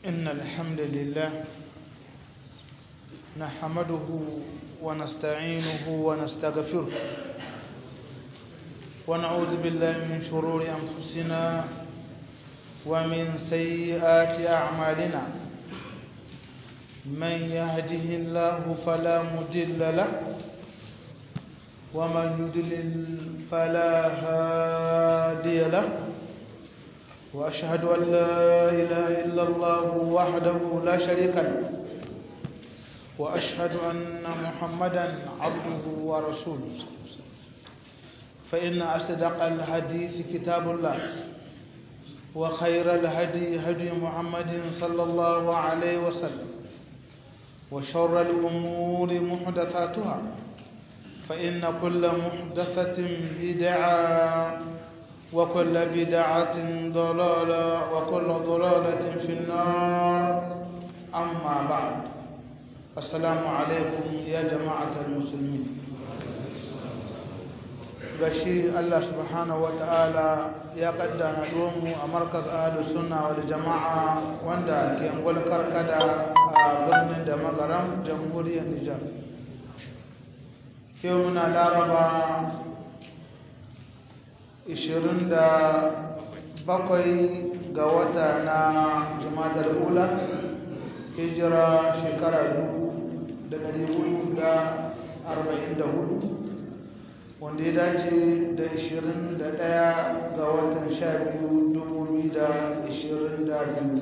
إن الحمد لله نحمده ونستعينه ونستغفره ونعوذ بالله من شرور أنفسنا ومن سيئات أعمالنا من يهده الله فلا مضل له ومن يضلل فلا هادي له وأشهد أن لا إله إلا الله وحده لا شريك له وأشهد أن محمدا عبده ورسوله فإن أصدق الحديث كتاب الله وخير الهدي هدي محمد صلى الله عليه وسلم وشر الأمور محدثاتها فإن كل محدثة بدعة وكل بدعة ضلالة وكل ضلالة في النار أما بعد السلام عليكم يا جماعة المسلمين gashi Allah subhanahu wa ta'ala ya kaddara mu a markaz ahlus sunna wal jama'a wanda ke angol karkada a birnin da magaram jamhuriyar Nijar yau muna laraba 27 ga wata na jumadar ula hijira shekara 1444 wanda ya dace da 21 ga watan 12,2022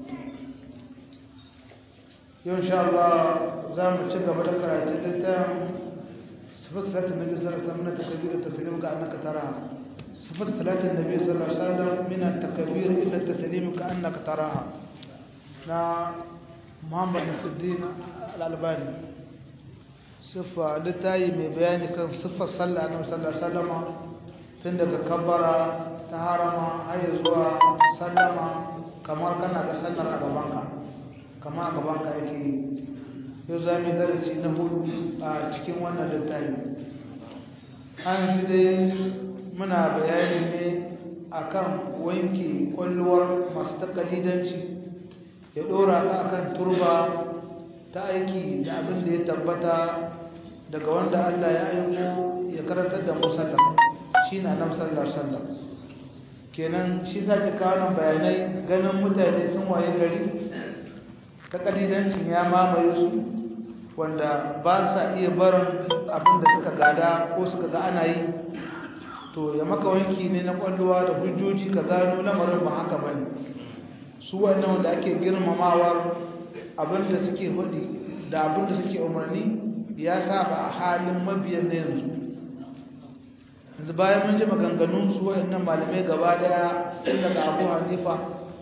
yau sha Allah za mu ci gaba da karatun littafin sifar salatin nabi sallallahu alaihi wasallam na takabir taslim ka annaka tara sifar salatin nabi sallallahu alaihi wasallam min at-takbir ila at-taslim ka annaka taraha na Muhammad Nasiruddin Al-Albani sifa litayi mai bayani kan sifar sallah annabi sallallahu alaihi wasallam tun daga kabbara ta harama har zuwa sallama kamar kana ga sallar a gabanka kama a gabanka yake yau za mu darasi na hudu a cikin wannan littafi an dai muna bayani ne akan wanke kwalluwar masu takalidanci ya dora ka akan turba ta aiki da abin da ya tabbata daga wanda Allah ya aiko ya karantar da musallam shi na nan sallar sallar kenan shi sake kawo bayanai ganin mutane sun waye gari takalidancin ya mamaye su wanda ba sa iya barin abin da suka gada ko suka ga ana yi to ya maka wanki ne na kwallowa da hujjoji ka gano lamarin ba haka bane su wannan wanda ake girmamawa abin da suke hudi da abin da suke umarni ya saba a halin mabiyan na yanzu yanzu bayan mun ji maganganun su waɗannan malamai gaba daya daga abu hanifa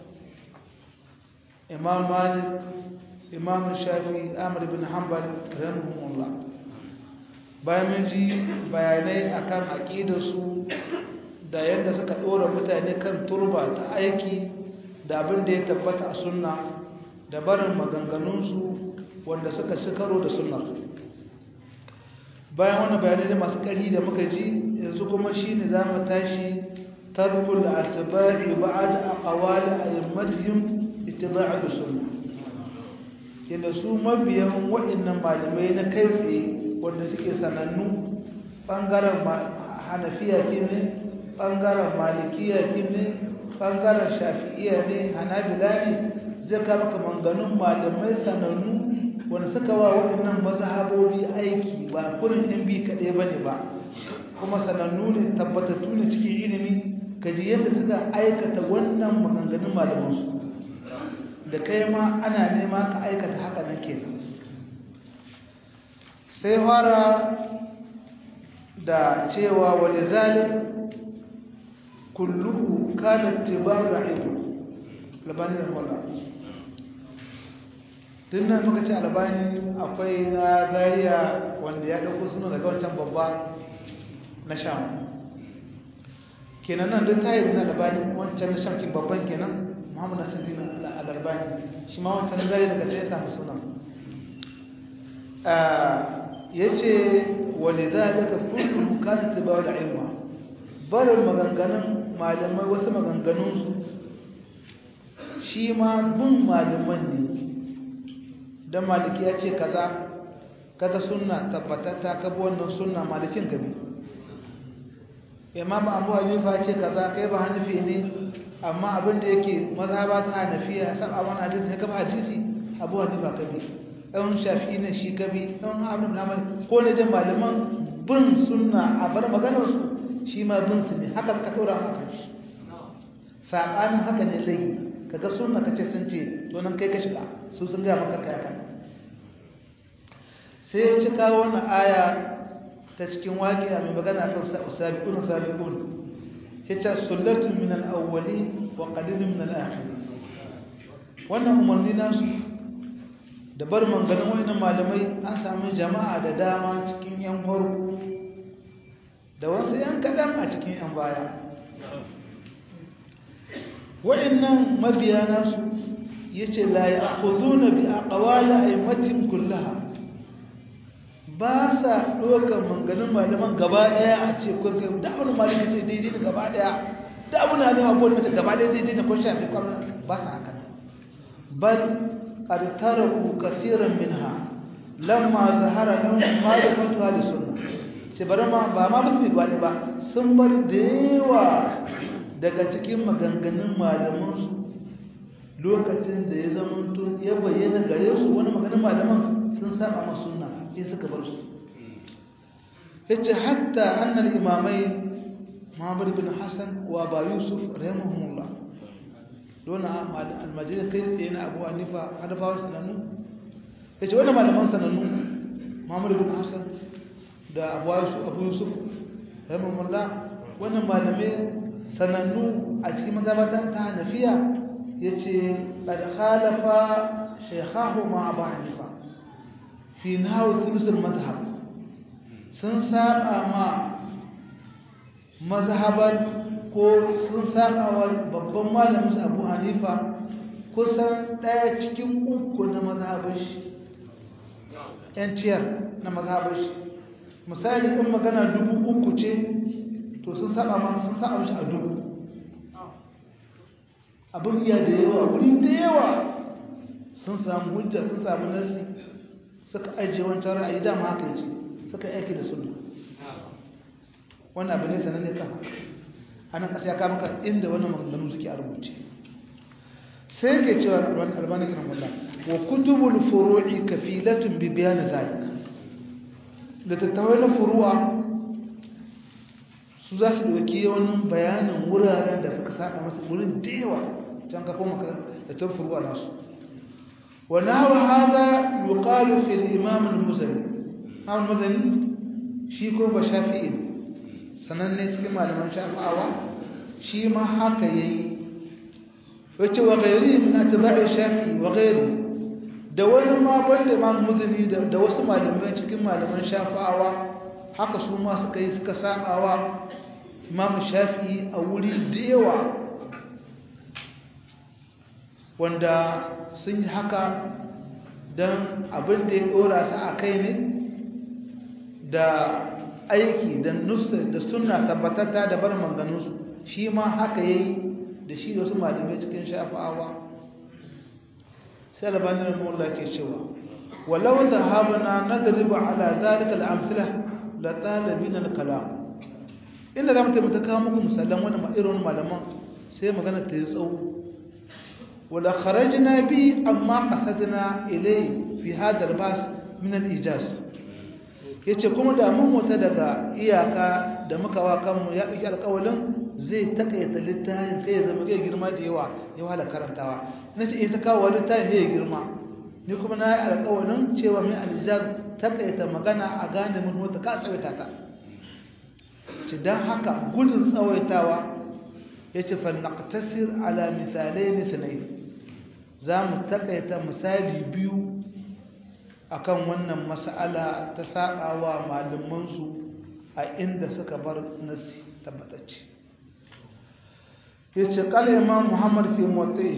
imam malik imam shafi amr bin hanbal rahimahullah bayan mun ji bayanai akan aqidarsu da yadda suka dora mutane kan turba ta aiki da abin da ya tabbata a sunna da barin maganganunsu wanda suka shikaro da sunna bayan wannan bayanai da masu ƙari da muka ji yanzu kuma shine za mu tashi tarkul atba'i ba'da aqwali a'immatihim ittiba'u sunnah yadda su mabiyan waɗannan malamai na kai tsaye wanda suke sanannu ɓangaren hanafiya ke ne ɓangaren malikiya ke ne ɓangaren shafi'iya ne hanabila ne zai kama kamanganun malamai sanannu wanda suka wa waɗannan mazhabobi aiki ba kurin ɗin bi kaɗai ba ne ba kuma sanannu ne tabbatattu ne cikin ilimi kaji yadda suka aikata wannan maganganun malamansu da kai ma ana nema ka aikata haka nan kenan sai fara da cewa wani zalim kulluhu kana tibaru ilmi labani da wala tun nan muka ce albani akwai na zariya wanda ya ɗauko suna daga wancan babba na sham kenan nan duk tayi na albani wancan na sham babban kenan muhammad nasiruddin al-albani shi ma wancan zari daga ce ya samu sunan ya ce wani za a daga kullum bukatar ba da ilma barin maganganun malamai wasu maganganunsu shi ma bin malaman ne don maliki ya ce kaza kaga sunna tabbatatta ka bi wannan sunna malikin gabi imam abu hanifa ce kaza kai ba hanifi ne amma abin da yake mazhaba ta hanafiya saba wani hadisi ne kafa hadisi abu hanifa kabi ɗan shafi ne shi kabi ɗan abin da ko ne da malaman bin sunna a bar maganar su shi ma bin su ne haka suka tura haka shi sabanin haka ne lai kaga sunna kace sun ce to nan kai ka shiga su sun ga maka kai kan sai ya ci kawo wannan aya ta cikin waqi'a mai magana kan sabiqun sabiqun yace sullatun min al-awwalin wa qalilun min al-akhirin wannan umarni nasu da bar manganin wayannan malamai an samu jama'a da dama cikin yan farko da wasu yan kadan a cikin yan baya wayannan mabiya nasu yace la ya'khuduna bi aqwali aymatin kullaha ba sa ɗaukar manganin malaman gaba ɗaya a ce kun kai da wani malamin ce daidai da gaba ɗaya da abu na nuna abubuwan mace gaba ɗaya daidai da kun shafi kwanan ba sa haka bal qad taraku kaseeran minha lamma zahara lahum ma'rifatu ahli sunna ce bari ma ba ma musu gwani ba sun bar da yawa daga cikin maganganun malaman su lokacin da ya zama to ya bayyana gare su wani maganin malaman sun saba ma sunna sai suka bar su yace hatta annal imamai Muhammad ibn Hassan wa Aba Yusuf rahimahumullah dona almajid kai tsaye na Abu Hanifa hadafawa sanannu yace wannan malaman sanannu Muhammad ibn Hassan da Abu Yusuf Abu Yusuf rahimahumullah wannan malamai sanannu a cikin mazhabatan ta Hanafiya yace qad khalafa shaykhahu ma Abu Hanifa fi nahawu thulusul madhhab sun saba ma mazhaban ko sun saba wa babban malamin Abu Hanifa kusan daya cikin uku na mazhaban shi yan ciyar na mazhaban shi misali in magana dubu uku ce to sun saba ma sun saba shi a dubu abin iya da yawa wuri da yawa sun samu hujja sun samu nasi suka ajiye wancan ra'ayi dama haka yace suka aiki da sunna wannan abu ne sananne kan anan kasa ya kama ka inda wannan maganganu suke a rubuce sai ke cewa albani kan Allah wa kutubul furu'i kafilatun bi bayan zalika da tattawai na furu'a su za su doki wani bayanin wuraren da suka saba masa wurin da yawa can ka koma da tun furu'a nasu ونحو هذا يقال في الإمام المزني إمام المزني شيكو بشافعي sananne cikin malaman shafi'awa shi ma haka yayi wace wa gairi min atba'i shafi'i wa gairi da wani ma banda imam muzani da wasu malamai cikin malaman shafi'awa haka su ma suka yi suka sabawa imam shafi'i a wuri da yawa wanda sun yi haka don abin da ya ɗora su a kai ne da aiki da nusa da suna tabbatatta da bar manganunsu shi ma haka ya yi da shi da wasu malamai cikin shafa'awa sai albanin mullah ke cewa walau da habana na dariba ala zalika al'amsila la talibin al-kalam inda za mu taimaka kawo muku misalan wani irin malaman sai magana ta yi tsawo ولا خرجنا به أما قصدنا إليه في هذا الباس من الإيجاز yace kuma da mun wata daga iyaka da muka wa kanmu ya ɗauki alƙawalin zai takaita littafin kai ya zama kai girma da yawa ya wahala karantawa na ce ita kawo littafin ya girma ni kuma na yi alƙawalin cewa mai alijaz takaita magana a gane mun wata ka tsawaita ta ce don haka gudun tsawaitawa ya ce falnaqtasir ala misalai misalai za mu takaita misali biyu akan wannan mas'ala ta saɓawa malamansu a inda suka bar nasi tabbatacce ya ce ƙala imam muhammad fi motsi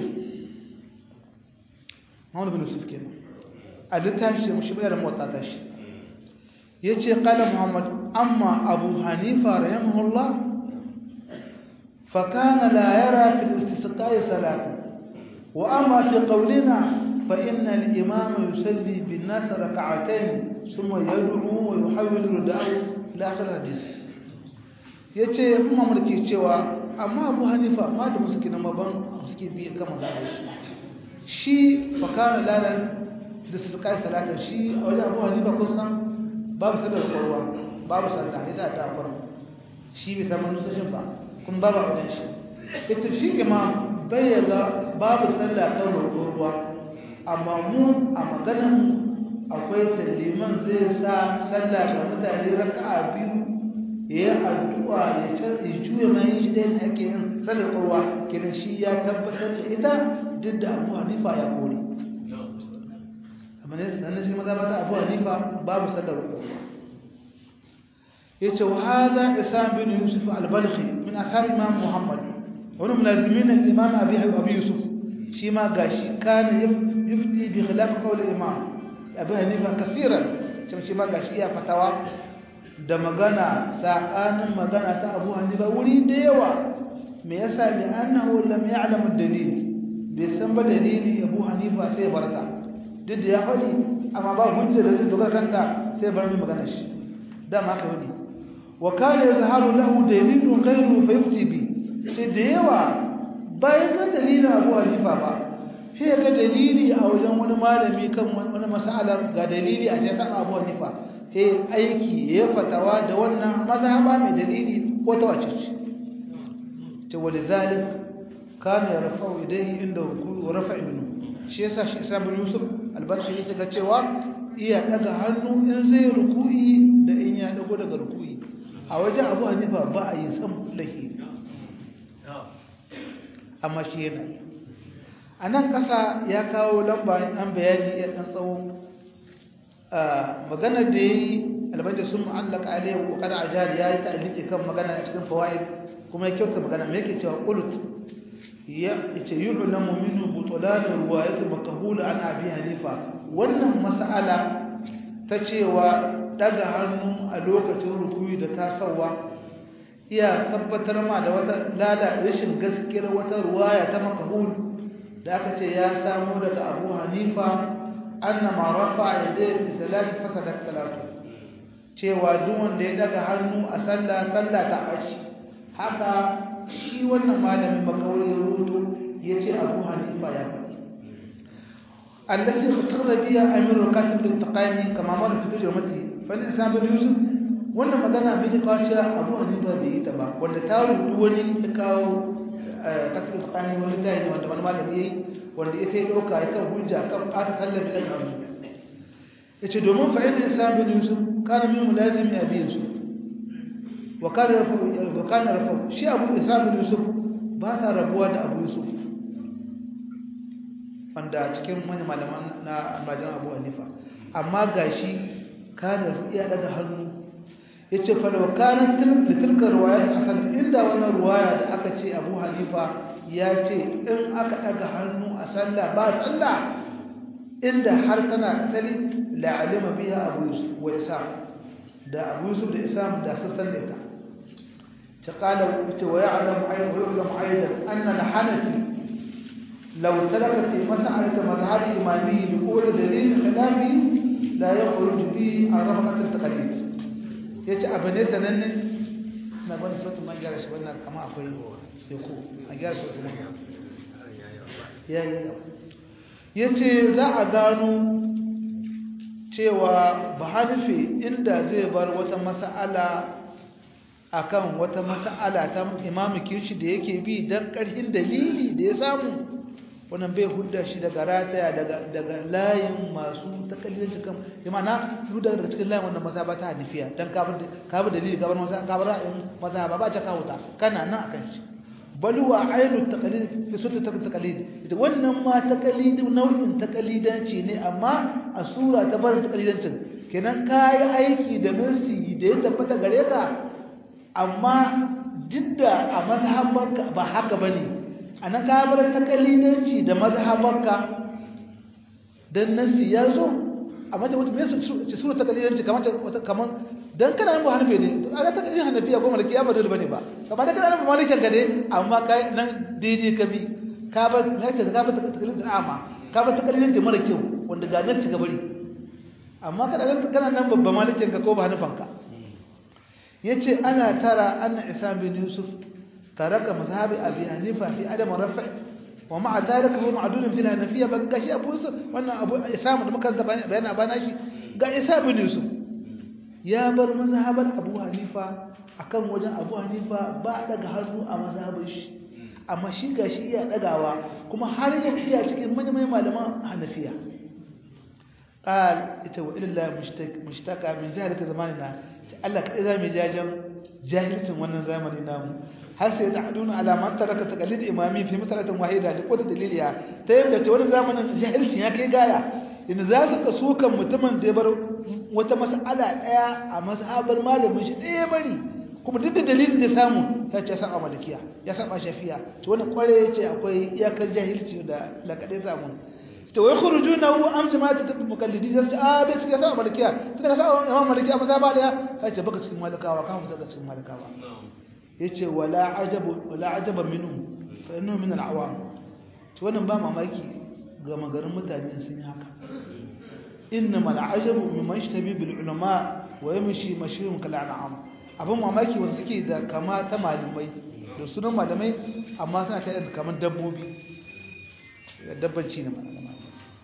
muhammad bin yusuf kenan a littafi shi mashi bayar motsa ta shi ya ce ƙala muhammad amma abu hanifa rahimahullah فكان لا يرى في الاستسقاء صلاة wa amma fi qawlina fa inna al-imama yusalli bin nas rak'atayn thumma yad'u wa yuhawwilu rida'ahu ila akhir hadith yace kuma mun ke cewa amma Abu Hanifa ma da musuki na maban suke bi kan mazhabi shi fa kana lala da su kai salata shi a wajen Abu Hanifa kun san babu sadar korwa babu sallah idan ta korwa shi bai samu nusashin ba kun babu wajen shi ita shi imam bai ga babu sallah kan ruwa amma mu a maganan akwai taliman zai sa sallah ga mutane raka'a biyu ya yi addu'a ya canza ya juya mai shi da yin ake yin sallar ruwa kenan shi ya tabbatar da ita duk da abu hanifa ya kore amma ne sannan shi maza mata abu hanifa babu sallar ruwa yace wa hadha isam bin yusuf al-balkhi min ashab imam muhammad wa min lazimin al-imam abi abi yusuf shi ma gashi kana yufti bi khilaf qawl al-imam abi hanifa kaseeran shi ma gashi ya fatawa da magana sakanin magana ta abu hanifa wuri da yawa me yasa li annahu lam ya'lam ad-dalil bai san ba dalili abu hanifa sai barka duk da ya faɗi amma ba hujja da zai dogara kanta sai bar ni magana shi dama haka wani wa kana yazharu lahu dalilun ghayru fa yufti bi sai da yawa bayan ga dalilin Abu Hanifa ba sai ga dalili a wajen wani malami kan wani mas'alar ga dalili a cikin Abu Hanifa sai aiki ya fatawa da wannan mazhaba mai dalili ko ta wace ce to walidhalik kana yarfa'u idayhi inda ruku'i wa rafa'i minhu shi yasa shi Isa bin Yusuf albarshi yake ga cewa iya daga hannu in zai ruku'i da in ya dago daga ruku'i a waje abu hanifa ba a yi san lahi amma shi yana a nan ƙasa ya kawo lamba ɗan bayani ya ɗan tsawo maganar da ya yi albaita sun ma'allaka alayhi wa kada ajali ya yi ta'aliki kan magana a cikin fawaid kuma ya kyauta magana mai yake cewa kulut ya ce yi ulamu minu butulanin ruwayat makahula an abi hanifa wannan mas'ala ta cewa daga hannu a lokacin rukuyi da tasawa iya tabbatar ma da wata lada rashin gaskiyar wata ruwaya ta makahul da aka ce ya samu daga abu hanifa annama rafa yadayhi fi salati fasadat salatu cewa duk wanda ya daga hannu a sallah sallah ta aci haka shi wannan malamin makawai ya rubuto yace abu hanifa ya faɗi التي اقر بها امير الكاتب التقاني كما مر في ترجمته فالإنسان بن يوسف wannan magana bai kawo cewa abu hanifa bai yi ta ba wanda ta rubutu wani ta kawo kasar tsakanin wani tayi wanda wani malami yayi wanda ita ya dauka ya kan hujja kan aka kallabi kan hannu yace domin fa inna islam bin yusuf kana min mulazimi abi yusuf wa kana rafu wa kana rafu shi abu islam bin yusuf ba sa rabuwa da abu yusuf wanda cikin wani malaman na almajiran abu hanifa amma gashi kana iya daga hannu yace fa law kanat tilka riwayat asal inda wannan riwaya da aka ce abu hanifa ya ce in aka daga hannu a sallah ba sallah inda har tana asali la alima biha abu yusuf wa isa da abu yusuf da isam da sassan da ita ta qala wa ya'lamu ayyan wa ya'lamu ayyan anna al-hanafi لو ترك في مسألة مذهب إمامي لقول دليل خلافي لا يخرج به عن رفقة التقليد yace abu ne sananne na bani sautin man gyara shi wannan kama akwai yako a gyara sautin man ya yi yace za a gano cewa bahanife inda zai bar wata mas'ala akan wata mas'ala ta imamu kirshi da yake bi dan karhin dalili da ya samu wannan bai hudda shi daga rataya daga layin masu takalilanci kan imana hudda daga cikin layin wannan mazhaba ta hanifiya dan ka bi dalili ka bar mazhaba ka bar ra'ayin mazhaba ba ta kawo ta kana nan akan shi bal wa ainu taqlid fi sura taqlid ita wannan ma taqlid nau'in taqlidanci ne amma a sura ta bar taqlidancin kenan kai aiki da nasi da ya tabbata gare ka amma jidda a mazhabanka ba haka bane a na kabar takalidanci da mazhabanka don nasi ya zo a mata wata mai su sura takalidanci kamar don kana nan ba hannufe ne a ga takalin hannufiya ko malaki ya ba dole bane ba kamar da kana nan ba malikin ka ne amma kai nan daidai ka bi ka bar me yake ka bar takalidin ama ka bar takalidin da mara kyau wanda ga nan ci gabari amma kana nan kana nan babban malikin ka ko ba hanufan ka yace ana tara anna isam bin yusuf taraka mazhabi abi hanifa fi adam rafi wa ma'a dhalika huwa ma'dud fi al-hanafiyya ban gashi abu yusuf wannan abu isam da muka bayana bana shi ga isa bin yusuf ya bar mazhabar abu hanifa akan wajen abu hanifa ba daga hannu a mazhabar shi amma shi gashi iya dagawa kuma har yau iya cikin manyan malaman hanafiya qal ita wa illa mushtaka min jahalati zamanina Allah kai za mu jajan jahilcin wannan zamani namu har sai ta'aduna ala man taraka taqlid imami fi masalatin wahida da kota daliliya ta yadda ce wannan zamanin jahilcin ya kai gaya in za su kaso kan mutumin da ya bar wata mas'ala daya a mazhabar malamin shi ɗaya bari kuma duk da dalilin da samu ta ce saba malikiya ya saba shafiya to wannan kware yace akwai iyakar jahilci da lakade samu to wai khurujuna wa am jama'atu mukallidi sai ce a bai cikin saba malikiya tunda ka saba imam malikiya maza ba daya sai ce baka cikin malikawa ka fita daga cikin malikawa yace wala ajabu wala ajaba minhu fa innahu min al-awam to wannan ba mamaki ga magarin mutane sun yi haka innama al-ajabu mimman yashtabi bil ulama wa yamshi mashiyun kal an'am abin mamaki wanda suke da kama ta malamai da sunan malamai amma suna kai da kamar dabbobi dabbanci ne malamai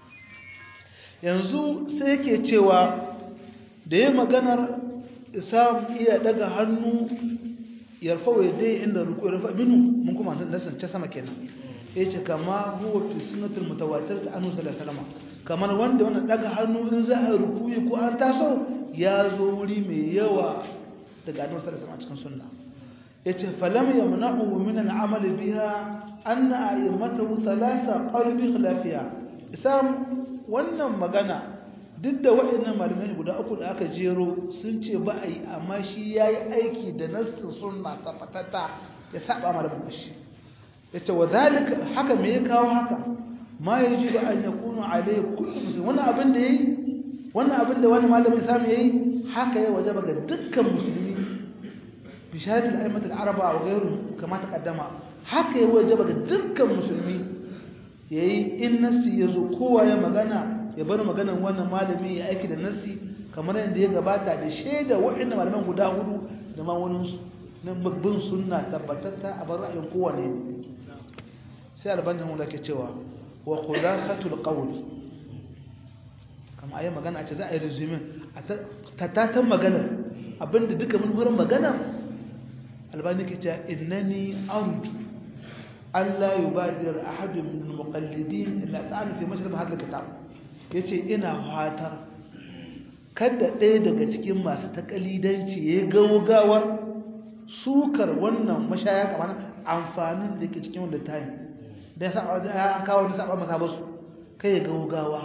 yanzu sai yake cewa da ya maganar isam iya daga hannu yarfa wa dai inda ruku yarfa minu mun kuma nasan ta sama kenan yace kama huwa fi sunnatul mutawatir ta annu sallallahu alaihi kamar wanda wannan daga hannu in za a rukuyi ko an taso ya zo wuri mai yawa daga annabi sallallahu alaihi cikin sunna yace falam yamna'u min al-amal biha anna a'immatu thalatha qalbi khilafiya isam wannan magana duk da waɗannan malamai guda uku da aka jero sun ce ba a yi amma shi ya yi aiki da nassin sunna tabbatata ya saba malamin shi yace wa zalika haka me ya kawo haka ma yaji da an yakunu alai kullu muslim wannan abin da yayi wannan abin da wani malamin samu yayi haka ya wajaba ga dukkan musulmi بشهادة الأئمة العربة أو غيرهم كما تقدم haka ya wajaba ga dukkan musulmi yayi in nassi yazo kowa ya magana ya bar maganar wannan malami ya aiki da nassi kamar yadda ya gabata da shaida waɗannan malaman guda hudu da ma wani su na babban sunna tabbatatta a bar ra'ayin kowane sai albanin hula ke cewa wa khulasatul qawl kamar ayi magana a ce za a yi resume a tatatan magana abinda duka mun wurin magana albani ke cewa innani arju Allah yubadir ahadun min al-muqallidin illa ta'ala fi mashrab hadha al-kitab yace ina fatar kada ɗaya daga cikin masu takalidanci ya gaugawar sukar wannan mashaya kamar amfanin da ke cikin wanda tayi da ya an kawo da saba masa basu kai ya gaugawa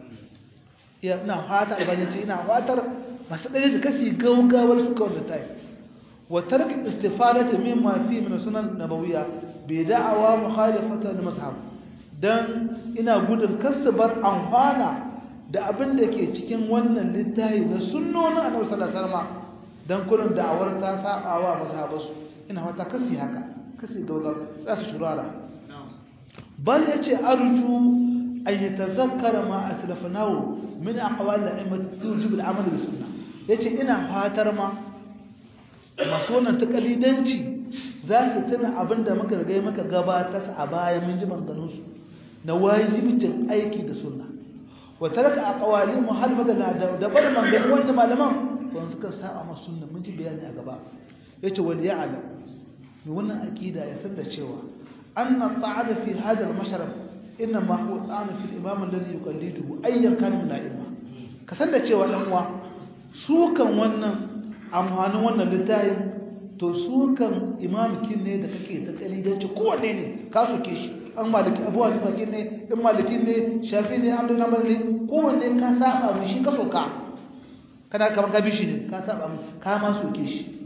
ya ina fatar albani ce ina fatar masu ɗaya da kasi gaugawar sukar wanda tayi وترك الاستفادة مما فيه من السنن النبوية بدعوى مخالفة للمذهب dan ina gudun kasabar amfana da abin da ke cikin wannan littafi na sunnonin annabi sallallahu alaihi wasallam dan kullun da'awar ta sabawa mazhabansu ina fata kasi haka kasi gauga za su shurara bal yace arju an yatazakkara ma aslafnahu min aqwal al-a'immat yujib al-amal bis sunnah yace ina fatar ma masu wannan ta kalidanci za su tuna abin da muka rigai maka gabatar a baya mun ji manganunsu na wajibcin aiki da sunna wa taraka aqwali muhalfata na da bar manganu wanda malaman ban suka sa'a ma sunna mun ji bayani a gaba yace wal ya'lam ni wannan aqida ya san da cewa anna ta'ala fi hadha al-mashrab inna ma huwa ta'ala fi al-imam alladhi yuqalliduhu ayyan kana min a'imma ka san da cewa dan uwa su kan wannan amfanin wannan littafin to su kan imamikin ne da kake ta kalidanci kowanne ne ka soke shi an maliki abuwa ne fakin ne in malikin ne shafi ne amdu na ne kowanne ka saba mu shi ka soka kana kamar ka bishi ne ka saba mu ka ma soke shi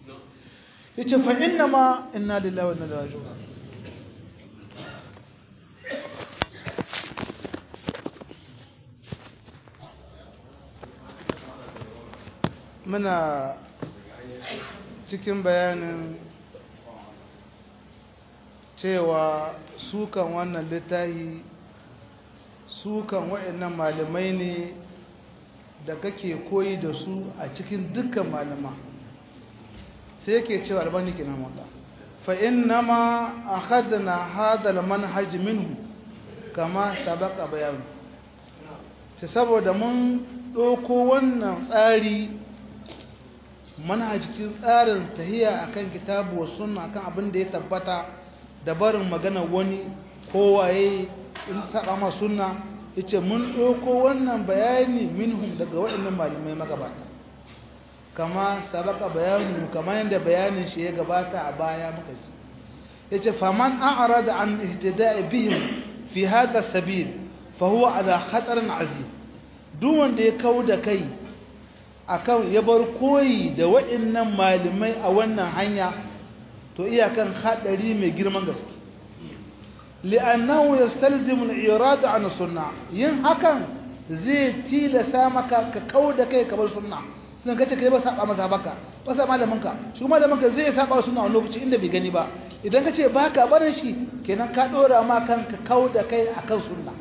yace fa inna ma inna lillahi wa inna ilaihi raji'un muna cikin bayanin cewa sukan wannan littafi sukan waɗannan malamai ne da kake koyi da su a cikin dukkan malama sai yake cewa albani kenan wanda fa innama akhadna hadha almanhaj minhu kama sabaqa bayan ta saboda mun doko wannan tsari manhajin tsarin tahiya akan kitabu wa sunna akan abin da ya tabbata da barin magana wani kowaye in saba ma sunna yace mun doko wannan bayani minhum daga waɗannan malamai magabata kama sabaka bayanu kama yanda bayanin shi ya gabata a baya muka ji yace faman a'rada an ihtida'i bihim fi hadha sabil fa huwa ala khatarin azim duk wanda ya kauda kai akan ya bar koyi da waɗannan malamai a wannan hanya to iyakan hadari mai girman gaske li'annahu yastalzimu al-irada an sunna yin hakan zai tilasa maka ka kauda kai ka bar sunna sun kace kai ba saba maza baka ba sa malaminka shi malaminka zai saba sunna a lokaci inda bai gani ba idan kace baka barin shi kenan ka dora ma kanka kauda kai akan sunna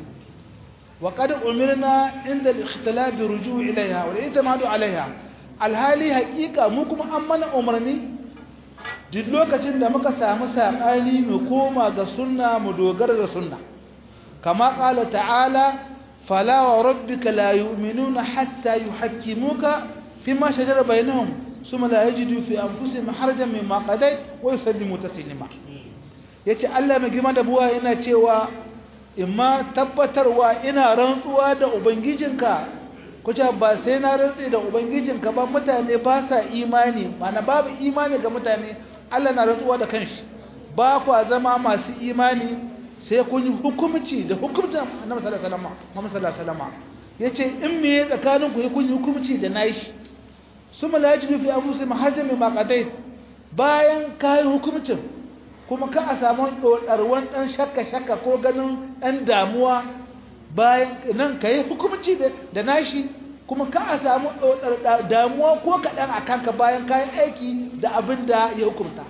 wa qad umirna inda al-ikhtilaf bi ruju' ilaiha wal i'timadu alaiha alhali haqiqa mu kuma an mana umarni duk lokacin da muka samu sabani mu koma ga sunna mu dogara da sunna kama qala ta'ala fala wa rabbika la yu'minuna hatta yuhakkimuka fima shajara bainahum summa la yajidu fi anfusihim harajan mimma qadayt wa yusallimu taslima yace Allah mai girma da buwa yana cewa imma tabbatarwa ina rantsuwa da ubangijinka kuce ba sai na rantsi da ubangijinka ba mutane ba sa imani mana babu imani ga mutane Allah na rantsuwa da kanshi ba kwa zama masu imani sai kun yi hukumci da hukumtan annabi sallallahu alaihi wasallam Muhammad sallallahu alaihi wasallam yace in me tsakanin ku kun yi hukumci da nashi suma la yajidu fi anfusihim hajjan mimma qadayt bayan kai hukumcin kuma ka a samu dodarwan dan shakka shakka ko ganin dan damuwa bayan nan kai hukumci da nashi kuma ka a samu damuwa ko kaɗan a kanka bayan kayan aiki da abin da ya hukumta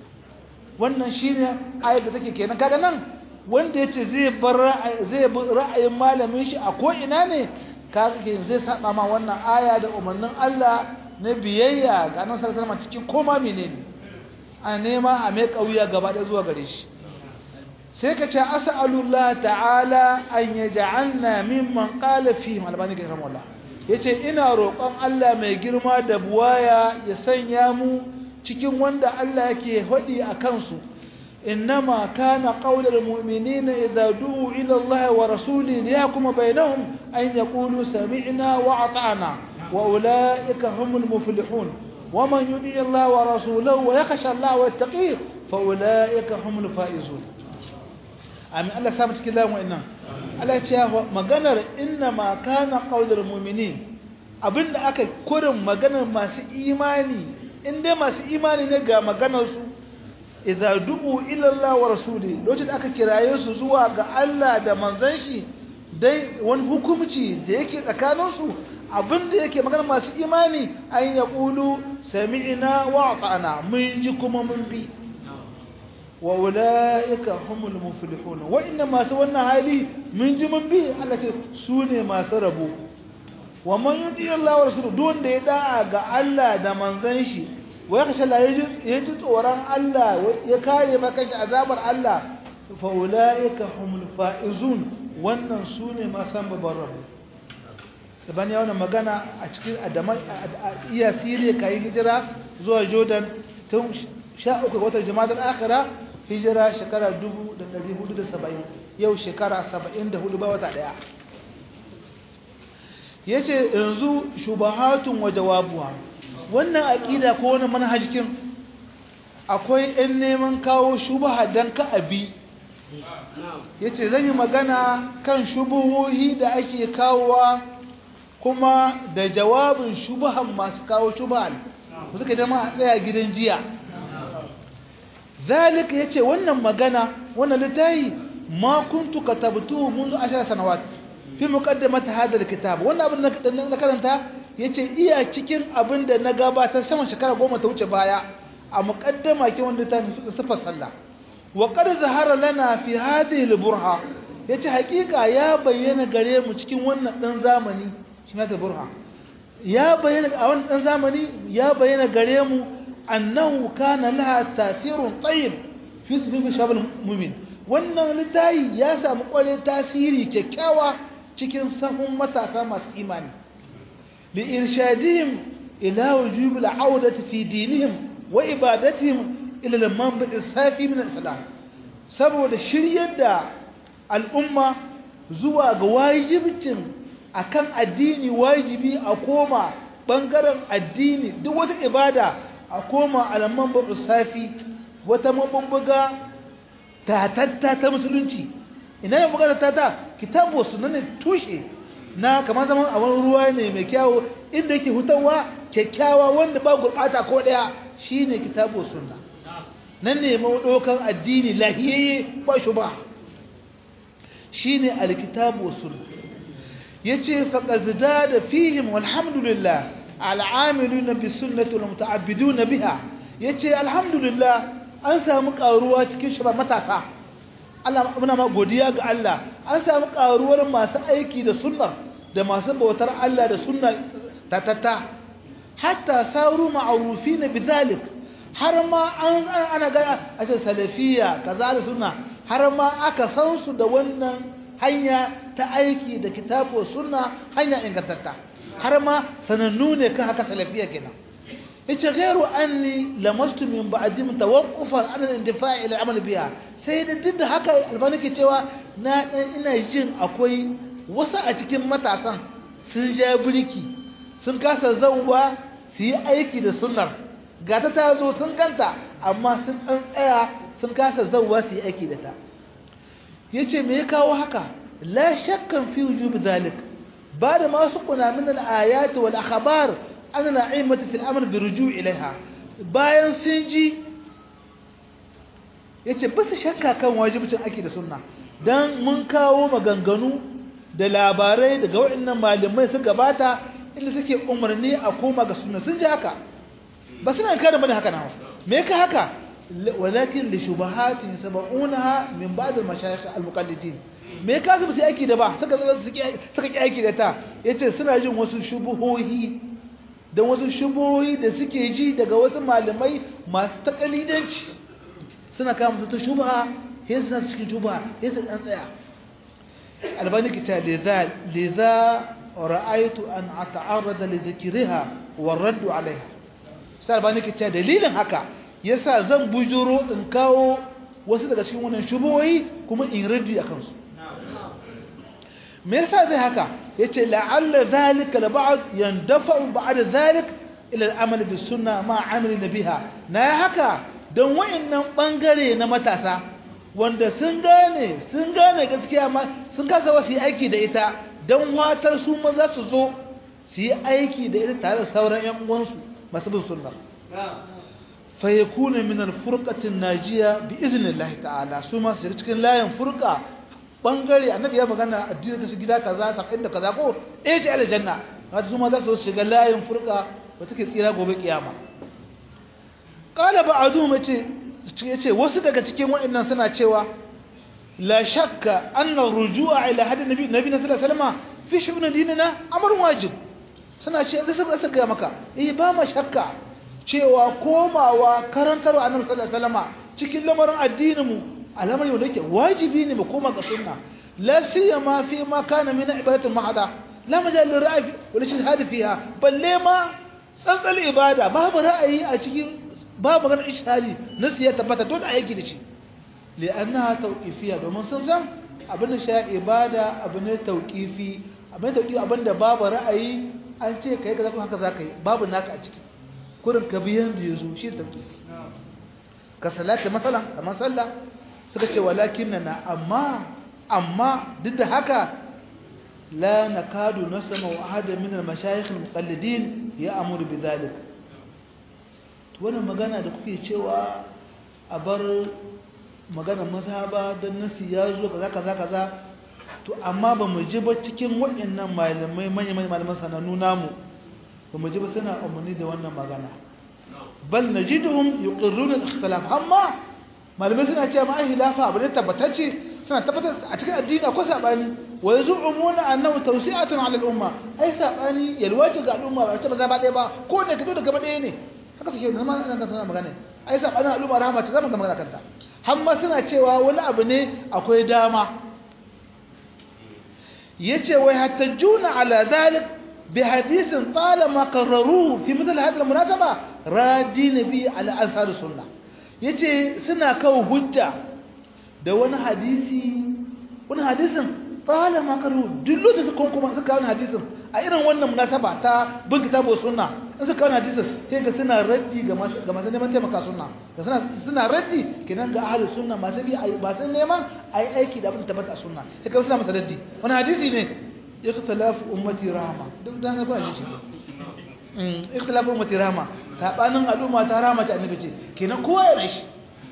wannan shi ne ayar da take kenan kaga nan wanda ya ce zai bar ra'ayin malamin shi a ko'ina ne kaga ke zai saba ma wannan aya da umarnin Allah na biyayya ga nan sarasar cikin koma menene a nema a mai ƙauya gaba ɗaya zuwa gare shi sai ka ce as'alullah ta'ala an yaj'alna mimman qala fihim albani ga rahmatullah yace ina roƙon Allah mai girma da buwaya ya sanya mu cikin wanda Allah yake hodi a kansu innama kana qaulul mu'minina idza du'u ila Allah wa rasuli liyahkuma bainahum an yaqulu sami'na wa ata'na wa ulaika humul muflihun ومن يطع الله ورسوله ويخشى الله ويتقيه فاولئك هم الفائزون amin Allah samu cikin lamu innan Allah ya ce maganar inna ma kana qaulul mu'minin abinda aka kurin maganar masu imani in dai masu imani ne ga maganar su idza du'u ila Allah wa rasuli lokacin da aka kiraye su zuwa ga Allah da manzon shi dai wani hukumci da yake tsakanin su abinda yake maganar masu imani an yaqulu sami'na wa ata'na mun ji kuma mun bi wa ula'ika humul muflihun wa inna masu wannan hali mun ji mun bi Allah ce su ne masu rabo wa man yuti Allah wa rasuluhu don da ya da'a ga Allah da manzon shi wa ya kashe ya ji tsoron Allah ya kare maka shi azabar Allah fa ula'ika humul faizun wannan su ne masu babban rabo daban ya wannan magana a cikin adama iya siriya kayi hijira zuwa jordan tun sha uku watan jama'ar akhira hijira shekara 1470 yau shekara 74 ba wata daya yace yanzu shubahatun wa jawabuha wannan aqida ko wannan manhajin akwai ɗan neman kawo shubaha dan ka abi yace zan yi magana kan shubuhohi da ake kawowa kuma da jawabin shubahan masu kawo shubahan suka dama a tsaya gidan jiya zalika yace wannan magana wannan litayi ma kuntu katabtuhu منذ 10 sanawat fi muqaddimat hada alkitab wannan abin da na karanta yace iya cikin abin da na gabatar sama shekara goma ta wuce baya a muqaddama ke wanda ta sifar sallah wa qad zahara lana fi hadhihi al-burha yace hakika ya bayyana gare mu cikin wannan dan zamani shi ne burha ya bayyana a wannan dan zamani ya bayyana gare mu annahu kana laha tasirun tayyib fi sudubi shabal mu'min wannan litayi ya samu kware tasiri kyakkyawa cikin sahun matasa masu imani li irshadihim ila wujub al-audati fi dinihim wa ibadatihim ila al-manba' safi min al-islam saboda shiryar da al'umma zuwa ga wajibcin akan addini wajibi a koma bangaren addini duk wata ibada a koma al-manba' safi wata mabubbuga tatatta ta musulunci ina ne magana tata kitabu sunan ne tushe na kamar zaman a wani ruwa ne mai kyawu inda yake hutawa kyakkyawa wanda ba gurɓata ko ɗaya shine kitabu sunna nan ne maudokan addini lahiyayye ba shi ba shine alkitabu sunna yace faqad zada fihim walhamdulillah al'amiluna bis sunnati wal muta'abbiduna biha yace alhamdulillah an samu karuwa cikin shi ba matasa Allah muna ma godiya ga Allah an samu karuwar masu aiki da sunna da masu bautar Allah da sunna tatata hatta saru ma'rufina bidhalik har ma an ana ga a ce salafiyya kaza da sunna har ma aka san su da wannan hanya ta aiki da kitabu sunna hanya ingantatta har ma sanannu ne kan haka salafiyya kenan yace ghairu anni lamastu min ba'di tawaqqufan an al-intifa' ila amal biha sai da duk da haka albani ke cewa na dan ina jin akwai wasu a cikin matasan sun ja birki sun kasa zauwa su yi aiki da sunnar gata ta zo sun kanta amma sun dan tsaya sun kasa zauwa su yi aiki da ta yace me ya kawo haka la shakkan fi wujub dhalik ba da masu kuna min al-ayat wal akhbar ana na'imatu fil amr bi ruju' ilaiha bayan sun ji yace ba su shakka kan wajibcin ake da sunna dan mun kawo maganganu da labarai daga waɗannan malamai su gabata inda suke umarni a koma ga sunna sun ji haka ba suna kada bane haka nawa me ka haka walakin li shubahatin sab'unaha min ba'd al mashayikh al muqallidin me ka su su aiki da ba suka suka ki aiki da ta yace suna jin wasu shubuhohi da wasu shubuhohi da suke ji daga wasu malamai masu takalidanci suna kama su ta shubha sai su cikin shubha sai su dan tsaya albani kita liza liza ra'aytu an ata'arrada li dhikriha wa radd 'alayha sai albani kita dalilin haka yasa zan bujuro in kawo wasu daga cikin wannan shubuhohi kuma in raddi akan su me yasa zai haka yace la'alla zalika la ba'd yandafa ba'd zalik ila al-amal bis sunnah ma 'amalina biha na haka don wayannan bangare na matasa wanda sun gane sun gane gaskiya ma sun kasa wasu aiki da ita don watar su ma za su zo su yi aiki da ita tare da sauran yan uwansu masu bin sunnar fa yakuna min al-furqati an-najiya bi idnillahi ta'ala su ma su cikin layin furqa bangare annabi ya magana addini da su gida kaza sakin da kaza ko eh ce aljanna haka su ma za su shiga layin furqa ba take tsira gobe kiyama qala ba'dhum yace yace wasu daga cikin waɗannan suna cewa la shakka anna rujua ila hadin nabi nabi sallallahu alaihi wasallam fi shu'un dinina amr wajib suna ce zai saka saka maka eh ba ma shakka cewa komawa karantar annabi sallallahu alaihi wasallam cikin lamarin addinin mu al'amari wanda yake wajibi ne mu koma ga sunna la siyama fi ma kana min ibadati mahada la majal lil ra'yi wala shahada fiha balle ma tsantsal ibada babu ra'ayi a cikin babu ganin ishari nasu ya tabbata dole a yake da shi li'annaha tawqifiyya domin sun san abin da sha ibada abin ne tawqifi abin tawqifi abin da babu ra'ayi an ce kai kaza haka zaka yi babu naka a ciki kurin ka biyan da yazo shi tawqifi ka salati masalan kamar sallah suka ce walakinna amma amma duk da haka la nakadu nasma wa ahada min al-mashayikh al-muqallidin ya'muru bidhalik wannan magana da kuke cewa a bar maganar mazhaba don nasi ya zo kaza kaza kaza to amma ba mu ji ba cikin waɗannan malamai manyan malaman sanannu namu ba mu ji ba suna umarni da wannan magana bal najiduhum yuqirruna al-ikhtilaf amma malamai suna cewa ma hilafa abu ne tabbatacce suna tabbatar a cikin addini akwai sabani wa yazumuna annahu tawsi'atun 'ala al-umma ai sabani yalwace ga al'umma ba ta ba zaba ɗaya ba ko ne kito daga ɗaya ne haka take nan ma nan ka sana magana ai sabani al'umma rahama ce zama ga magana kanta har ma suna cewa wani abu ne akwai dama yace wai hatta juna ala dhalik bi hadithin talama qarraruhu fi mithl hadhihi al-munasaba radi nabi ala ansar sunnah yace suna kawo hujja da wani hadisi wani hadisin fala makaru duk lokacin su kuma suka kawo hadisin a irin wannan munasaba ta bin kitabu sunna in suka kawo hadisin sai ga suna raddi ga masu ga masu neman taimaka sunna ga suna suna raddi kenan ga ahlus sunna masu bi masu neman ayi aiki da abin tabbata sunna sai ga suna masa raddi wani hadisi ne ikhtilafu ummati rahma duk dan ga kuna shi mm ikhtilafu ummati rahma sabanin al'umma ta rahma ta annabi ce kenan kowa ya rashi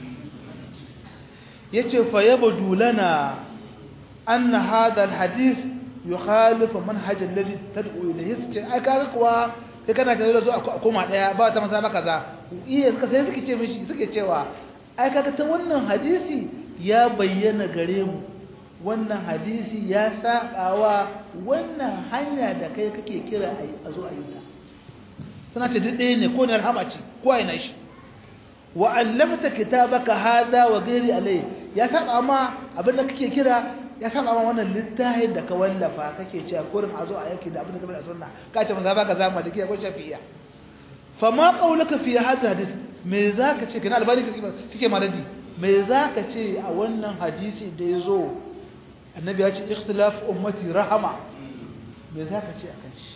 yace fa yabdu lana anna hadha alhadith yukhalif manhaj alladhi tad'u ilayhi sai ai kaga kuwa sai kana ta zo a koma daya ba ta masa ba kaza iya suka sai suke ce mishi suke cewa ai kaga ta wannan hadisi ya bayyana gare mu wannan hadisi ya sabawa wannan hanya da kai kake kira a zo a yi ta tana ce duk ɗaya ne ko ne rahama ce ko ai na shi wa allafta kitabaka hada wa ghairi alai ya saba ma abin da kake kira ya saba ma wannan littafin da ka wallafa kake cewa kurin a zo a yake da abin da ka bai sunna ka ce manzo baka zama da ko shafi'iyya fa ma qauluka fi hadha hadis me zaka ce kana albani kike maradi me zaka ce a wannan hadisi da yazo annabi ya ce ikhtilaf ummati rahama me zaka ce akan shi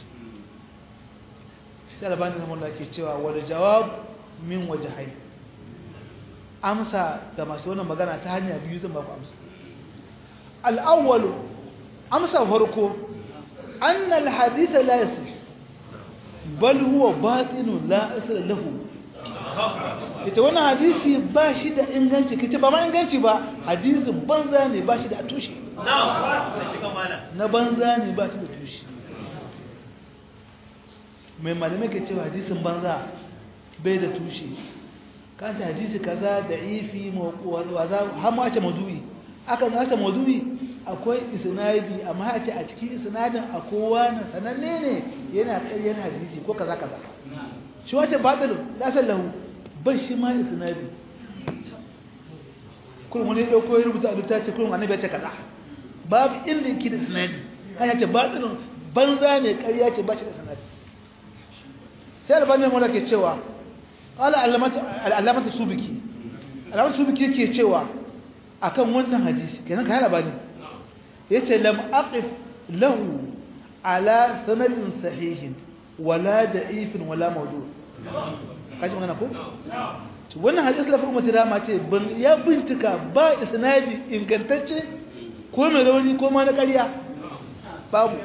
sai albani ne mun ke cewa wal jawab min wajhayn amsa ga masu wannan magana ta hanya biyu zan baku amsa al-awwal amsa farko anna al-hadith la yasih bal huwa batil la asl lahu ita wannan hadisi ba shi da inganci kace ba ma inganci ba hadisin banza ne ba shi da tushe na banza ne ba shi da tushe mai malamai ke cewa hadisin banza bai da tushe kanta hadisi kaza da ifi waza har ma ce madu'i aka za ta madu'i akwai isnadi amma a ce a cikin isnadin akwai wani sananne ne yana ƙaryar hadisi ko kaza kaza shi wace batilun da san lahu ban shi ma isnadi kullum wani dauko ya rubuta a littafi kullum annabi ya ce kaza babu inda yake da isnadi kan ya ce batilun banza ne ƙarya ce ba shi da isnadi sai albanin mu ke cewa qala al-allamatu subiki allamatu subiki yake cewa akan wannan hadisi kenan kai labari yace lam aqif lahu ala sanadin sahihin wala da'ifin wala mawdu kaji magana ko to wannan hadisi lafi ummati rama ce ban ya bincika ba isnadi ingantacce ko mai rauni ko ma na ƙarya babu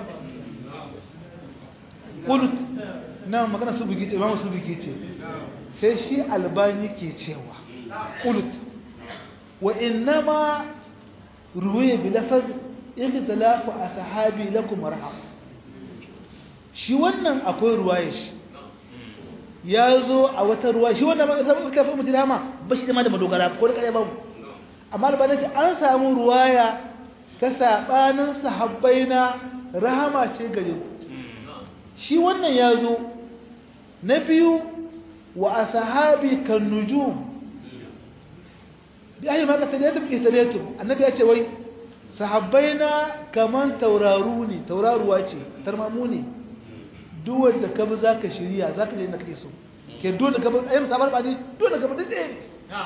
kulut na magana subiki ce imamu subiki ce sai shi albani ke cewa kulut wa innama ruwaya bi lafaz ikhtilafu ashabi lakum marham shi wannan akwai ruwaya shi ya zo a wata ruwa shi wannan magana kafin mutum dama ba shi ma da madogara ko da kare babu amma albani ce an samu ruwaya ta sabanin sahabbai na rahama ce gare ku shi wannan ya zo na biyu wa ashabi kan nujum bi ayi ma qatadatum ihtadatum annabi ya ce wai sahabbaina kaman tauraru ne tauraruwa ce tarmamu ne duk wanda ka bi zaka shirya zaka je inda kake so ke dole ka bi ayyam sabar ba ne dole ka bi dade ne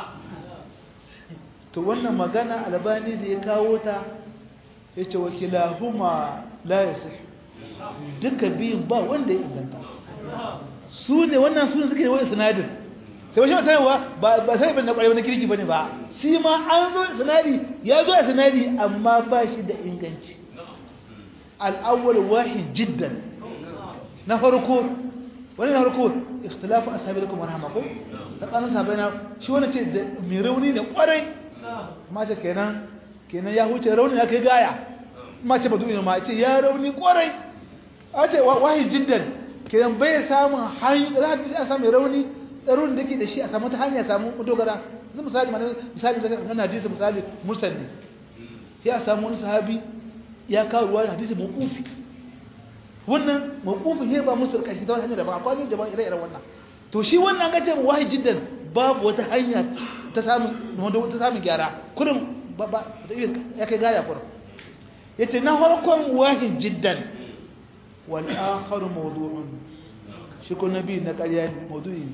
to wannan magana albani da ya kawo ta yace wakilahuma la yasih duka biyun ba wanda ya inganta su ne wannan su ne suke wani sinadin sai wasu masanarwa ba sai bin na ƙwarewa na kirki ba ne ba shi ma an zo sinadi ya zo a sinadi amma ba shi da inganci al'awwal wahid jiddan na farko wani na farko ikhtilafu ashabi lakum warhama ko tsakanin sahabbai na shi wani ce da mai rauni ne kwarai ma ce kenan kenan ya huce rauni ya kai gaya ma ce ba duk ma ce ya rauni kwarai a ce wahid jiddan kenan bai samun hanyoyi da hadisi a samu rauni tsaron da ke da shi a samu ta hanya samu dogara zai misali mana misali da kan hadisi misali mursal ne ya samu wani sahabi ya kawo ruwa hadisi mawqufi wannan mawqufin ne ba musul kashi ta wani hanyar da ba akwai da ba ire-iren wannan to shi wannan ga ce wahi jiddan babu wata hanya ta samu wanda ta samu gyara kurin ba ba ya kai gaya kurin yace na farkon wahi jiddan wal akhar mawdu'un shi ko nabi na ƙarya ne mawdu'i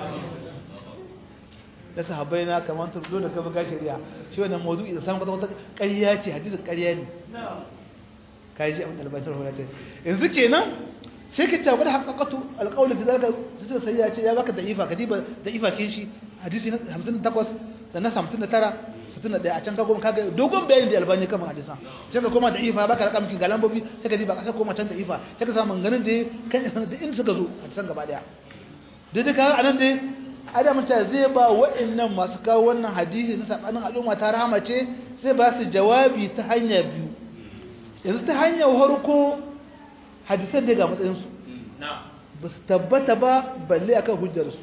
da sahabbai na kamar ta zo da kafa ga shari'a shi wannan mawdu'i da samu wata ƙarya ce hadisin ƙarya ne kai ji abin albaitar hulata yanzu kenan sai ka tabbata da haƙaƙatu alƙawli da zaka sai sai ya ce ya baka da'ifa kadiba da'ifa kin shi hadisi na 58 da na 59 61 a can ka goma kaga dogon bayani da albani kan hadisan sai ka koma da'ifa baka rakam kin galambobi sai ka diba ka koma can da'ifa sai ka samu ganin da kan da in suka zo hadisan gaba daya dai da kaga anan dai adam ta zai ba wa'annan masu kawo wannan hadisi na sabanin al'umma ta rahama ce sai ba su jawabi ta hanya biyu yanzu ta hanyar harko hadisan daga matsayinsu ba su tabbata ba balle akan hujjarsu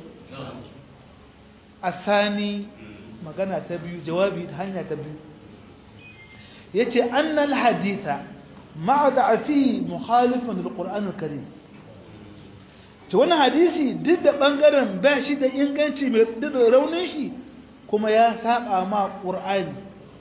a sani magana ta biyu jawabi ta hanya ta biyu ya ce annal haditha ma'ada a fi muhalifin al'ur'anul karim ta wani hadisi duk da ɓangaren ba shi da inganci mai duk da raunin shi kuma ya saba ma ƙur'ani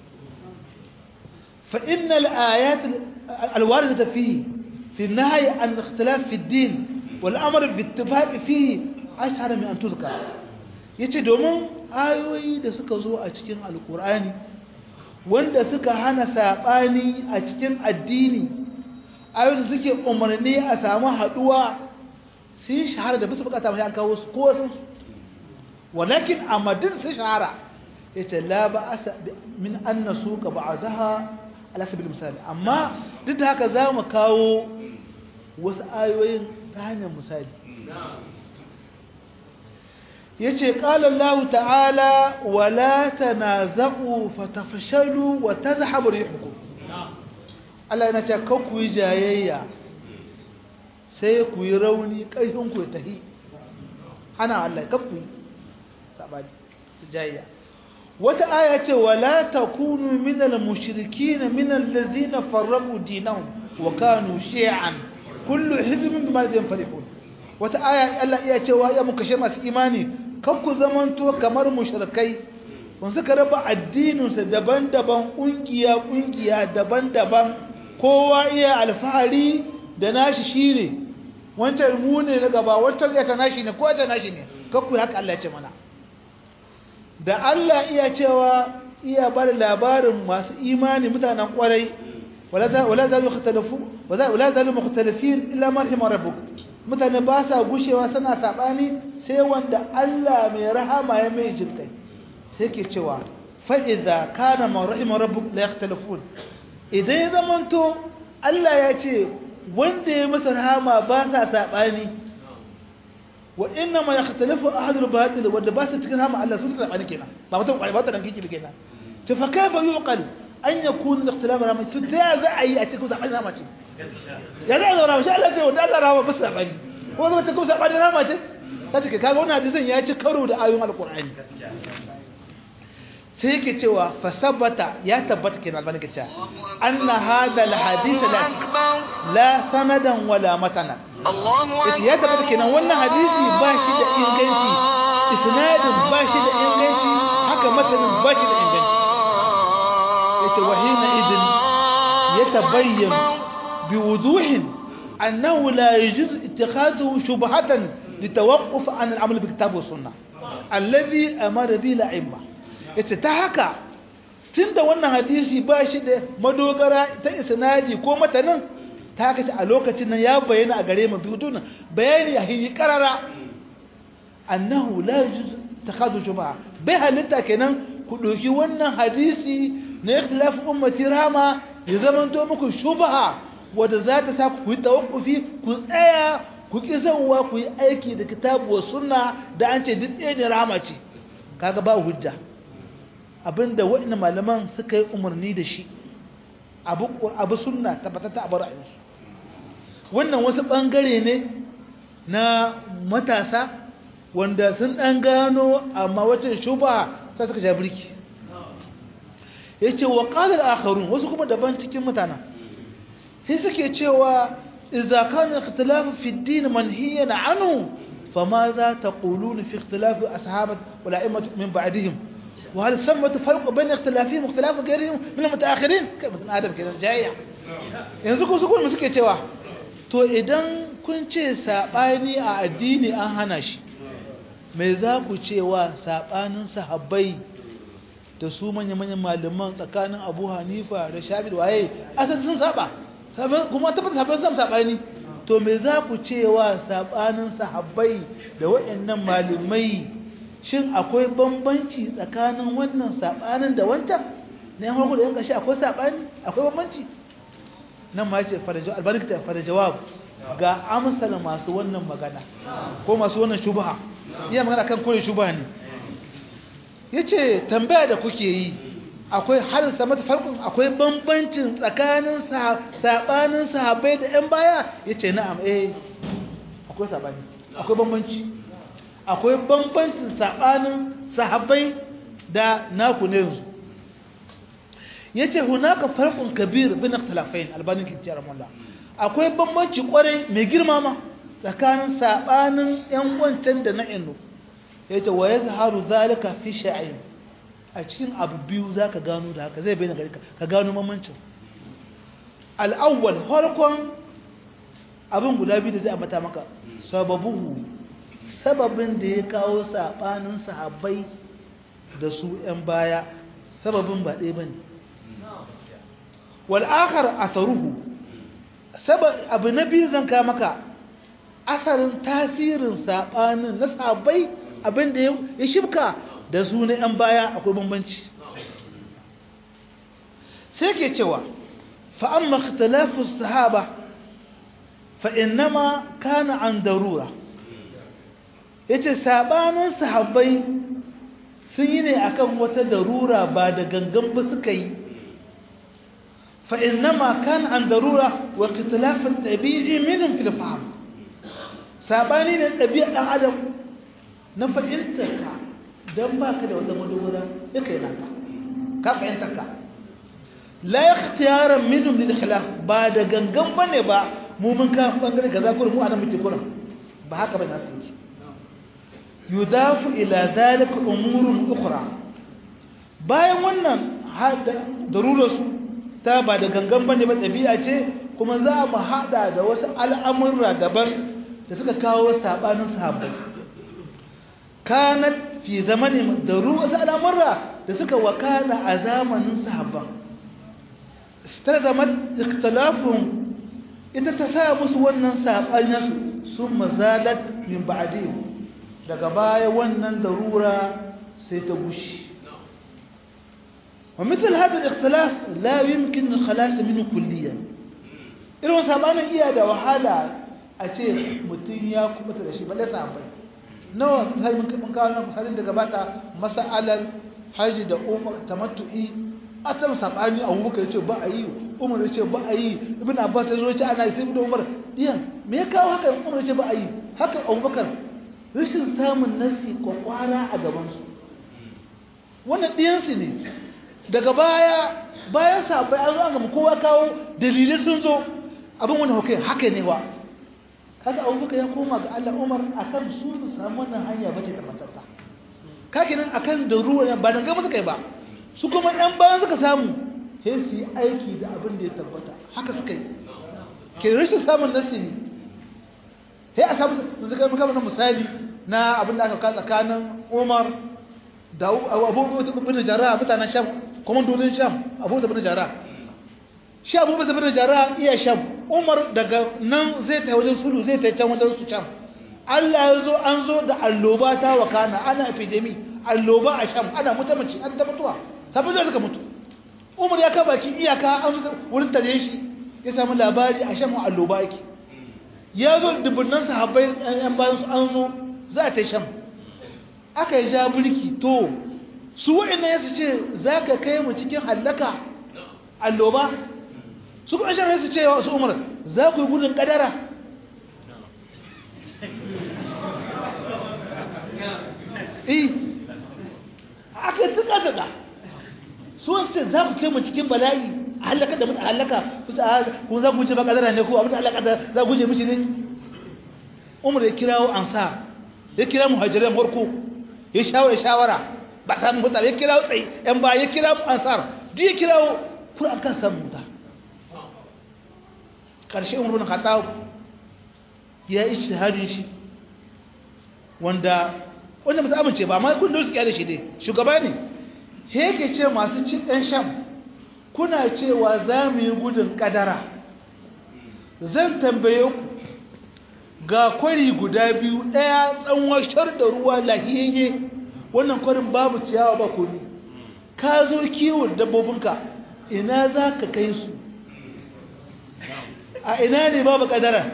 فإن الآيات الواردة فيه في النهي عن الاختلاف في الدين والأمر بالاتفاق فيه أشهر من أن تذكر yace domin ayoyi da suka zo a cikin alkur'ani wanda suka hana saɓani a cikin addini ayoyin da suke umarni a samu haɗuwa sun shahara da bisa bukata mai an kawo su ko sun su walakin a madin sun shahara yace la ba asa min an nasu ka ba'daha ala sabil misali amma duk da haka za mu kawo wasu ayoyin ta hanyar misali ya ce ƙalallahu ta'ala wala ta na zaƙu fatafashalu wa ta zahabu rihuku Allah yana ce kan ku yi jayayya sai ku yi rauni ƙarfinku ya tahi ana Allah kan ku yi saɓani jayayya wata aya ce wala takunu minal mushrikin minal ladzina farraqu dinahum wa kanu shi'an kullu hizbin bima ladayhim farihun wata aya Allah iya cewa ya muka she masu imani kan ku zamanto kamar mushrikai kun suka raba addinin su daban-daban kungiya kungiya daban-daban kowa iya alfahari da nashi shine wancan mu ne na gaba wancan ya ta nashi ne ko ta nashi ne kan ku haka Allah ya ce mana da Allah iya cewa iya bar labarin masu imani mutanen kwarai wala zalu mukhtalafu wala zalu mukhtalifin illa man rahima rabbuk mutane ba sa gushewa suna sabani sai wanda Allah mai rahama ya mai jinkai sai ke cewa fa idza kana man rahima rabbuk la yakhtalifun idan ya zamanto Allah ya ce wanda ya masa rahama ba sa sabani wa inna ma yakhtalifu ahadul batil wanda ba su cikin hama Allah sun sabani kenan ba mutum kwai ba ta danki kibi kenan to fa kaifa yuqal an yakun al-ikhtilaf rama to ta za a yi a cikin sabani rama ce ya za a zauna shi Allah ce wanda Allah rama ba su sabani ko zama cikin sabani rama ce ta ce kaga wannan hadisin ya ci karo da ayoyin alqur'ani sai yake cewa fa sabata ya tabbata kenan albani ke cewa anna hadha al-hadith la la sanadan wala matanan yace ya tabbata kenan wannan hadisi ba shi da inganci isnadin ba shi da inganci haka matanin ba shi da inganci yace wahina idin yatabayyan biwuduhin annahu la yajuz ittikhadhu shubhatan litawaqquf an al-amal bi kitab wa sunnah alladhi amara bi la'imma yace ta haka tunda wannan hadisi ba shi da madogara ta isnadi ko matanin ta kace a lokacin nan ya bayyana a gare mu bidun bayani a hili karara annahu la yujuz takhadhu shubha bai halitta kenan ku doki wannan hadisi na ikhtilaf ummati rama ya zaman to muku shubha wanda za ta sa ku yi tawaffufi ku tsaya ku ki zanwa ku yi aiki da kitabu wa sunna da an ce duk ɗaya ne rama ce kaga ba hujja abinda waɗannan malaman suka yi umarni da shi abu abu sunna tabbatata a ra'ayinsu wannan wasu bangare ne na matasa wanda sun dan gano amma wata shuba sai suka ja birki yace wa qala al-akharun wasu kuma daban cikin mutanen sai suke cewa idza kana ikhtilafu fi ad-din manhiyan anhu fama za taquluna fi ikhtilafi ashabat wal a'immat min ba'dihim wa hal samatu farq bayna ikhtilafihim ikhtilaf ghayrihim min al-mutaakhirin kai mutum adam kenan jayya yanzu ku su kuma suke cewa to idan kun ce sabani a addini an hana shi me za ku cewa sabanin sahabbai da su manya-manyan malaman tsakanin abu hanifa da shafi da waye asali sun saba kuma tabbata sahabbai sun sabani to me za ku cewa sabanin sahabbai da waɗannan malamai shin akwai bambanci tsakanin wannan sabanin da wancan ne an harko da yan ƙarshe akwai sabani akwai bambanci nan ma ce albarkta fara jawab ga amsal masu wannan magana ko masu wannan shubha iya magana kan kore shubha ne yace tambaya da kuke yi akwai har sama farkon akwai bambancin tsakanin sabanin sahabbai da yan baya yace na'am eh akwai sabani akwai bambanci akwai bambancin sabanin sahabbai da naku ne yanzu yace hunaka farqun kabir bin ikhtilafain albanin kitab Allah akwai bambanci kwarai mai girma ma tsakanin sabanin yan wancan da na inu yace wa yazharu zalika fi sha'in a cikin abu biyu zaka gano da haka zai bayyana garika ka gano bambancin al-awwal farkon abin guda biyu da zai ambata maka sababuhu sababin da ya kawo sabanin sahabbai da su yan baya sababin ba ɗaya bane wal akhar atharuhu sabab abu na biyu zan ka maka asarin tasirin sabanin na sabai abin da ya shibka da su na yan baya akwai bambanci sai ke cewa fa amma ikhtilafu sahaba fa innama kana an darura yace sabanin sahabbai sun yi ne akan wata darura ba da gangan ba suka yi فإنما كان عن ضرورة واختلاف الطبيعي منهم في الفهم ساباني الطبيعة آدم نفعلتك دم باك da wata madogara yake naka ka fahimtaka la ikhtiyara minhum lil khilaf ba da gangan bane ba mu mun ka bangare kaza kurin mu anan muke kurin ba haka bane nasu yake yudafu ila zalika umurun ukhra bayan wannan darurar su ta ba da gangan bane ba ɗabi'a ce kuma za mu haɗa da wasu al'amurra daban da suka kawo saɓanin sahabbai kanat fi zamanin da wasu al'amurra da suka wakana a zamanin sahabban ta zama ikhtilafun ita ta sa musu wannan saɓanin sun mazalat min ba'adi daga baya wannan darura sai ta gushi ومثل هذا الاختلاف لا يمكن الخلاص منه كليا irin sabanin iya da wahala a ce mutum ya kubuta da shi balle sahabbai nawa misali mun kawo misalin da gabata mas'alar haji da umar tamattu'i a ta sabani a Abubakar yace ba a yi Umar yace ba a yi Ibn Abbas ya zo yace ana sai Ibn Umar diyan me ya kawo haka Umar yace ba a yi haka Abubakar rashin samun nasi kwakwara a gaban su wannan diyan su ne daga baya bayan sabai an zo an gama kowa kawo dalilai sun zo abin wani hukai haka ne wa kaga abubakar ya koma ga Allah Umar akan su su samu wannan hanya bace ta matatta kake nan akan da ruwa ba dan gaba suka yi ba su kuma ɗan bayan suka samu sai su yi aiki da abin da ya tabbata haka suka yi ke rashin samun nasi ne sai a samu su suka muka mana misali na abin da aka ka tsakanin Umar da Abu Bakar bin Jarrah mutanen Sham komandodin Sham Abu Bakar bin Jarrah shi Abu Bakar bin Jarrah iya Sham Umar daga nan zai ta wajen sulu zai ta can wajen su can Allah ya zo an zo da alloba ta wakana ana epidemi alloba a Sham ana mutumaci an ta mutuwa sabon da suka mutu Umar ya ka baki iyaka an zo wurin tare shi ya samu labari a Sham alloba yake ya zo dubunnan sahabbai yan bayan su an zo za ta Sham aka yi ja bulki to su wa'annan ya su ce za ka kai mu cikin hallaka alloba su kuma shan su cewa su umar za ku yi gudun kadara aka yi tuka tuka su wasu za ku kai mu cikin bala'i a halaka da mutu halaka kuma za ku wuce ba kadara ne ko abin da halaka da za ku wuce mishi ne umar ya kirawo ansa ya kira muhajiran farko ya shawara shawara ba samun hutar ya kirawo tsaye yan ba ya kira ansar duk ya kirawo kuma an kan samun hutar ƙarshe umar bin khattab ya yi shahadin shi wanda wanda ba su amince ba amma kun da su da shi dai shugaba ne yake ce masu cin ɗan sham kuna cewa za mu yi gudun ƙadara zan tambaye ku ga kwari guda biyu ɗaya tsanwashar da ruwa lahiyayye wannan kwarin babu ciyawa ba komi ka zo kiwon dabbobinka ina za ka kai su a ina ne babu ƙadara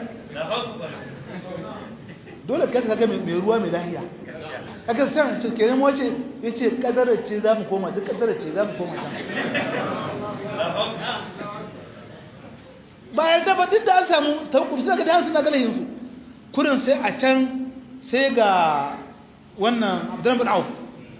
dole ka kaga mai ruwa mai lahiya aka san ce kenan wace yace kadarar ce za mu koma duk kadarar ce za mu koma can bayan da duk da an samu tawakkufi sai ga da suna ganin yanzu kurin sai a can sai ga wannan Abdurrahman bin Auf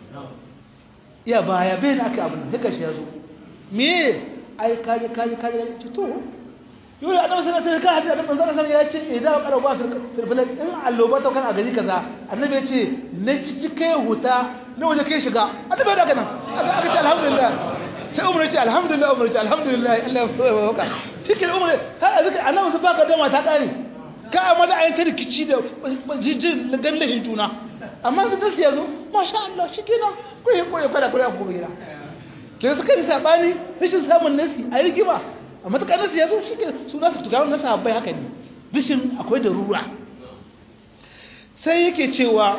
iya baya bai da aka abin haka shi yazo me ai kaje kaje kaje to yau da annabi sallallahu alaihi wasallam hadisi annabi sallallahu ya ce idan qara ba filfilan in alloba ta kan a gari kaza annabi ya ce na ciki kai huta na waje kai shiga annabi da kana aka aka ce alhamdulillah sai umar ce alhamdulillah umar ce alhamdulillah Allah ya baka cikin umar ha azaka annabi sun baka dama ta kare ka amma da ayyukan rikici da jijin na gandahin juna amma da nasu yazo masha Allah shikenan ko yi ko yi kada ko ya ko gira ke suka yi sabani rashin samun nasi a rigima a matuƙar nasu ya zo shi ke suna su tukawar nasa bai haka ne bishin akwai da rura sai yake cewa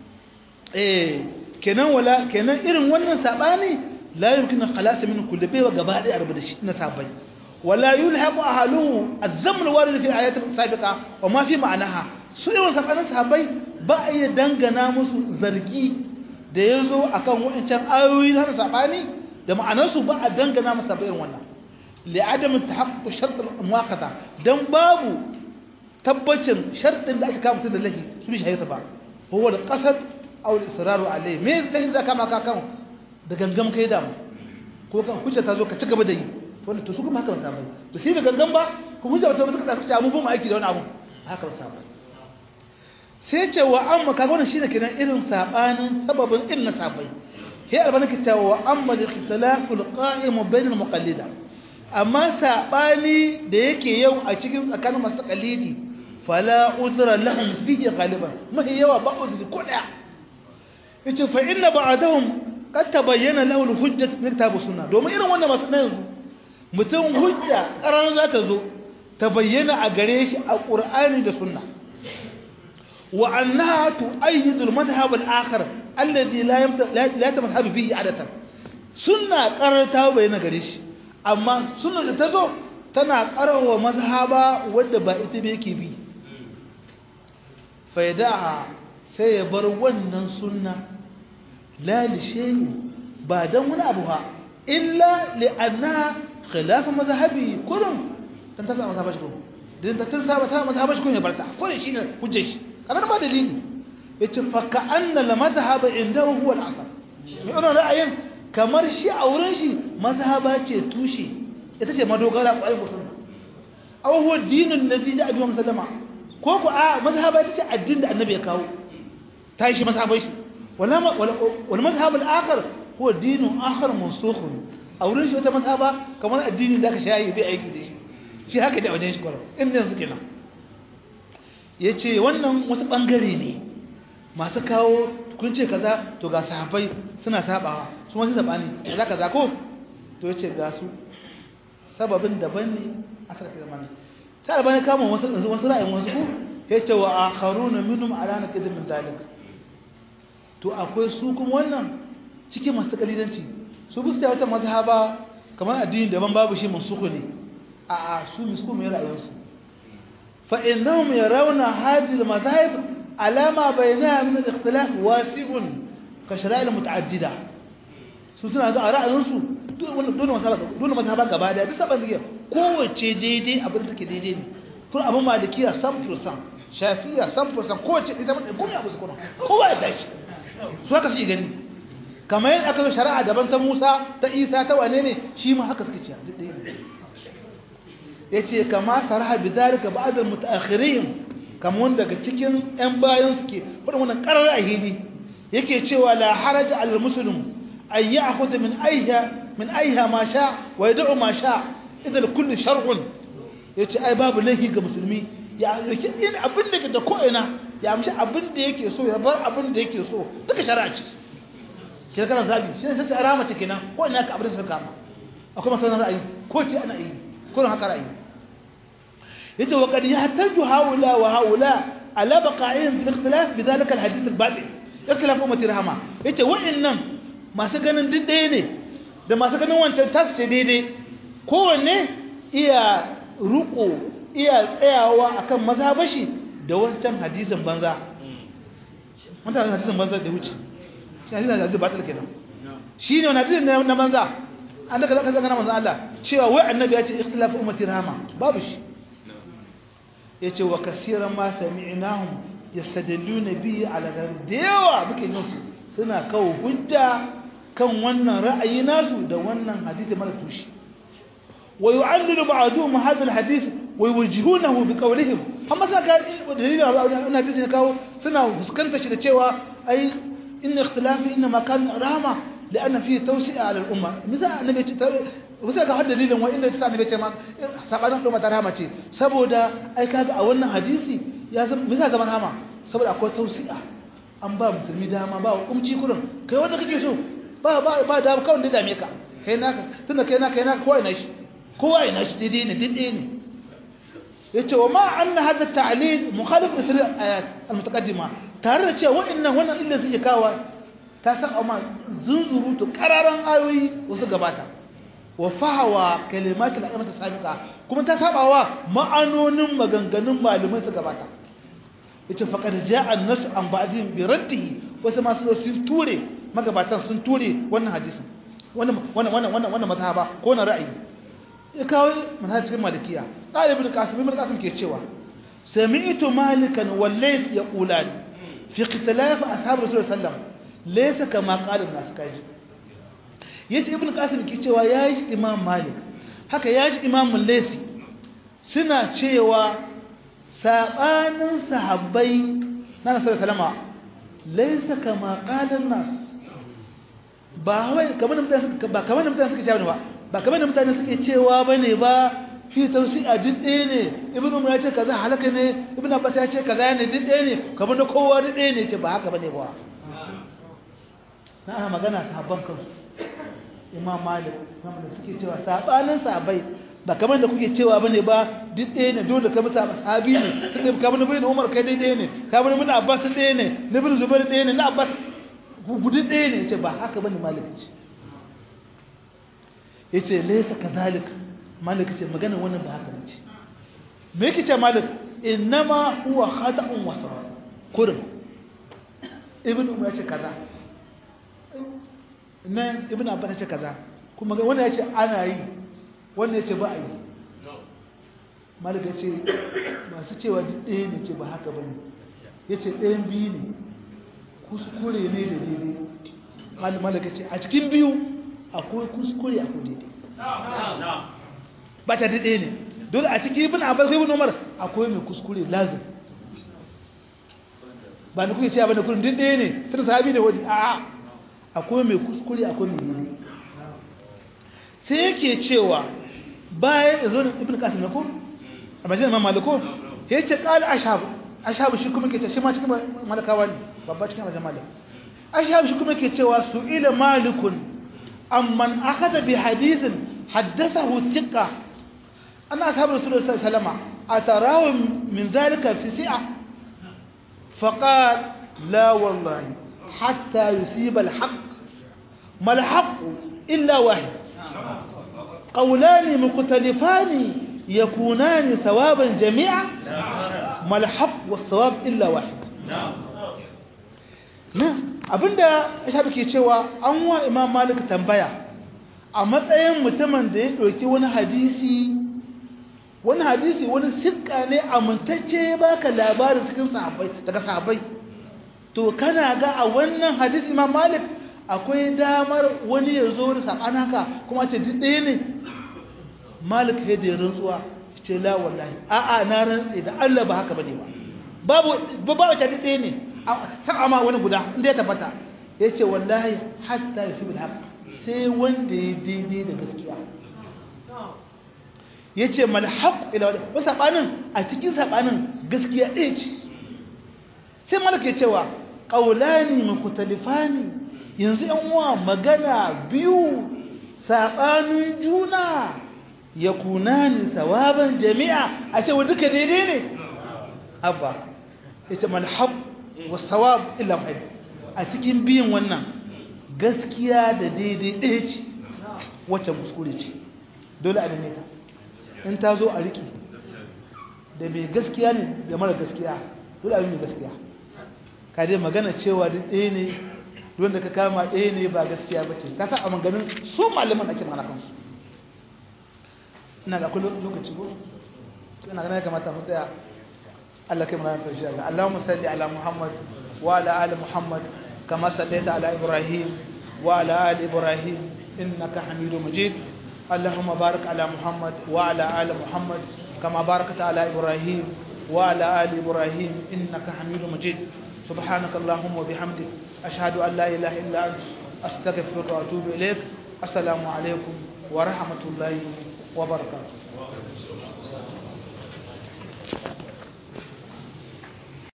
eh kenan wala kenan irin wannan sabani la yumkinu khalas min kulli bai gaba da arba da shi na sabai wala yulhaqu ahluhu az-zamn warid fi ayat sabiqa wa ma fi ma'anaha su irin sabanin sahabbai ba a iya dangana musu zargi da yazo akan wa'ancan ayoyi na sabani da ma'anarsu ba a dangana musu sabai irin wannan لعدم تحقق شرط المواقعة دم بابو تبتشن شرط اللي أكا كام تدر لهي سبيش هاي سبا هو القصد أو الإصرار عليه ميز لهي ذا كما كاكاو da gangan kai dam ko kan hujja ta zo ka cigaba da yi wanda to su kuma haka ba sabai to sai da gangan ba ko hujja ba ta ba suka ta mu bin aiki da wani abu haka ba sabai sai ce wa amma kaga wannan shine kenan irin sabanin sababin irin na sabai sai albana ke cewa wa amma al-ikhtilaful qa'im bain al-muqallida amma saɓani da yake yau a cikin tsakanin masu kalidi fala uzra lahum fihi ghaliban mahi yawa ba uzri ko daya yace fa inna ba'dahum qad tabayyana lahu al-hujjah min kitab sunna domin irin wannan masu yanzu mutum hujja karan za ta zo ta bayyana a gare shi a qur'ani da sunna wa annaha tu'ayyidu al-madhhab al-akhar alladhi la yamta la yatamahhabu bihi adatan sunna karar ta bayyana gare shi amma sunan da ta zo tana karawa mazhaba wadda ba ita ba yake bi faidaha sai ya bar wannan sunna la li shay'in ba dan wani abu ba illa li anna khilaf mazhabi kullum dan ta saba mazhabashi kullum dan ta saba ta mazhabashi kullum ya barta kullum shine hujjar shi kamar ba dalili yace fa ka anna la mazhaba indahu huwa al-asl ne wannan ra'ayin kamar shi a wurin shi mazhaba ce tushe ita ce madogara ƙwarai ko sunna aw huwa dinun ladhi ja'a bihi sallama ko ko a mazhaba ita ce addinin da annabi ya kawo ta shi mazhabai shi wala wal mazhab al akhar huwa dinun akhar mansukh a wurin shi wata mazhaba kamar addini da aka shayi bai aiki da shi shi haka da wajen shi kwaro inda yanzu kenan yace wannan wasu bangare ne masu kawo kun ce kaza to ga sahabbai suna sabawa su wasu zabani kaza kaza ko to yace ga su sababin daban ne aka kai mana ta albani kama wasu wasu ra'ayin wasu ko yace wa akharuna minhum ala naqid min zalik to akwai su kuma wannan cikin masu kalidanci su bisa wata mazhaba kamar addini daban babu shi mansuku ne a a su misku mai ra'ayinsu fa innahum yarawna hadhihi al-madhahib ala ma bainaha min al-ikhtilaf wasi'un ka shara'il muta'addida su suna ga ra'ayinsu dole masaba dole masaba gaba da duk saban zike kowace daidai abin da take daidai ne kun abin malikiya 100% shafiya 100% kowace ita mun komai abu su kuma kowa ya tashi su haka su gani kamar yadda aka zo shari'a daban ta Musa ta Isa ta wane ne shi ma haka suka ce duk ɗaya ne yace kama sarha bidalika ba'd al-mutaakhirin kamar wanda daga cikin ƴan bayan suke fadin wannan qarar ahidi yake cewa la haraja al-muslim an ya'khudha min ayha min ayha ma sha wa yad'u ma sha idan kullu shar'un yace ai babu laifi ga musulmi ya yake in abin da da ko ina ya amshi abin da yake so ya bar abin da yake so duka shari'a ce ke kana zabi shi ne sai arama ce kenan ko ina ka abin da suka kama akwai masalan ra'ayi ko ce ana yi ko haka ra'ayi yace wa qad yahtaju haula wa haula ala baqa'in fi ikhtilaf bidhalika alhadith albatil ikhtilaf ummati rahama yace wa'annan masu ganin duk ɗaya ne da masu ganin wancan tasu ce daidai kowanne iya ruko iya tsayawa akan mazhabashi da wancan hadisin banza wancan hadisin banza da wuce shi hadisin da ba ta kenan shi ne wani hadisin na banza an daga zaka zanga manzo Allah cewa wai annabi ya ce ikhtilafu ummati rahama babu shi yace wa kaseeran ma sami'nahum yastadilluna bihi ala da yawa muke jin su suna kawo hujja kan wannan ra'ayi nasu da wannan hadisi mara tushe wa yu'allilu ba'dhum hadha al-hadith wa yuwajjihunahu bi qawlihim amma sai ga dalilin wannan hadisi ne kawo suna fuskanta shi da cewa ai inna ikhtilafi inna ma kan rahma لأن فيه توسعة على الأمة مثلا النبي مثلا ka har dalilin wa inda ta annabi ce ma sabanin umma ta rahama ce saboda ai kaga a wannan hadisi ya zama misal zaman rahama saboda akwai tausi'a an ba musulmi dama ba hukunci kurin kai wanda kake so ba ba ba da kawai da dame ka kai naka tunda kai naka kai naka kowa ina shi kowa ina shi daidai ne daidai ne yace wa ma anna hadha at-ta'lil mukhalif li sirr ayat al-mutaqaddima tare da cewa wa'annan wannan illa suke kawo ta san amma zunzurutu kararan ayoyi wasu gabata wa fahawa kalimat al-aqamata sabiqa kuma ta sabawa ma'anonin maganganun malumin su gabata yace faqad ja'a an-nas an ba'dihim bi raddihi wasu masu sun ture magabatan sun ture wannan hadisin wannan wannan wannan wannan mazhaba ko na ra'ayi ya kawo manhajin malikiya ɗalibin qasim ibn qasim ke cewa sami'tu malikan wallayth yaqulan fi ikhtilaf ashab rasul sallallahu laysa kama qala an-nas kaji yace ibn qasim ke cewa yaji imam malik haka yaji imam laythi suna cewa sabanin sahabbai na nasarar salama laysa kama qala an-nas ba wai kamar mutane ba kamar mutane suke cewa ba ba kamar mutane suke cewa bane ba fi tausi'a duk ɗaya ne ibnu umar ya ce kaza halaka ne ibnu abbas ya ce kaza ne duk ɗaya ne kamar da kowa duk ɗaya ne ce ba haka bane ba na ana magana sahabban kansu imam malik kamar da suke cewa sabanin sahabbai ba kamar da kuke cewa bane ba duk ɗaya ne dole kamar sahabi ne sai kamar da ibnu umar kai ɗaya ne kamar ibnu abbas ɗaya ne ibnu zubair ɗaya ne na abbas gudun ɗaya ne ce ba haka bane malik ce yace laysa kadhalik malik ce magana wannan ba haka ce me yake ce malik innama huwa khata'un wa sawab kurum ibn umar ya ce kaza nan ibn abbas ya ce kaza kuma wannan ya ce ana yi wannan ya ce ba a yi malik ya ce masu cewa duk ɗaya ne ce ba haka bane ya ce ɗayan biyu ne kuskure ne da daidai malaka ce a cikin biyu akwai kuskure akwai daidai ba ta daidai ne dole a cikin ibn abbas ibn umar akwai mai kuskure lazim ba da kuke cewa ba da kullun daidai ne tun sahabi da wani a'a akwai mai kuskure akwai mai daidai sai yake cewa bayan zo ibn qasim ne ko a majalisar imam maliko yace qala ashabu ashabu shi kuma ke ta shi ma cikin malakawa ne babba cikin wajen malik ashabu shi kuma ke cewa su'ila malikun amman akhadha bi hadithin haddathahu thiqa anna ashabu rasulullahi sallallahu alaihi wasallam atarahu min dhalika fi si'a faqal la wallahi hatta yusiba al-haqq ما الحق إلا واحد قولان مختلفان يكونان ثوابا جميعا ما الحق والثواب إلا واحد na abinda shafi ke cewa an wa imam malik tambaya a matsayin mutumin da ya ɗauki wani hadisi wani hadisi wani sikka ne amintacce baka labarin cikin sahabbai daga sahabbai to kana ga a wannan hadisi imam malik akwai damar wani ya zo da saɓan haka kuma ce duk ɗaya ne malik ya da rantsuwa ce la wallahi a'a na rantse da Allah ba haka bane ba babu ba ba ta ɗaya ne a ma wani guda inda ya tabbata ya ce wallahi hatta ya fi bil haq sai wanda ya daidai da gaskiya ya ce mal haq ila wani saɓanin a cikin saɓanin gaskiya ɗaya ce sai malik ya cewa ƙaulani mukhtalifani yanzu yan uwa magana biyu saɓanin juna ya kunani sawaban jami'a a ce wa duka daidai ne abba ya ce malhab wa sawab illa wahid a cikin biyan wannan gaskiya da daidai ɗaya ce wacce kuskure ce dole a neme ta in ta zo a riƙe da mai gaskiya ne da mara gaskiya dole a mai gaskiya ka dai magana cewa duk ɗaya ne wanda ka kama ɗaya ne ba gaskiya ba ce ka sa a maganin su malaman ake mana kansu ina ga kullum lokaci ko ina ganin ya kamata mu tsaya Allah kai mana karshe Allah Allahumma salli ala Muhammad wa ala ali Muhammad kama sallaita ala Ibrahim wa ala ali Ibrahim innaka Hamidum Majid اللهم بارك على محمد وعلى آل محمد كما باركت على إبراهيم وعلى آل إبراهيم إنك حميد مجيد سبحانك اللهم وبحمدك أشهد أن لا إله إلا أنت أستغفرك وأتوب إليك السلام عليكم ورحمة الله وبركاته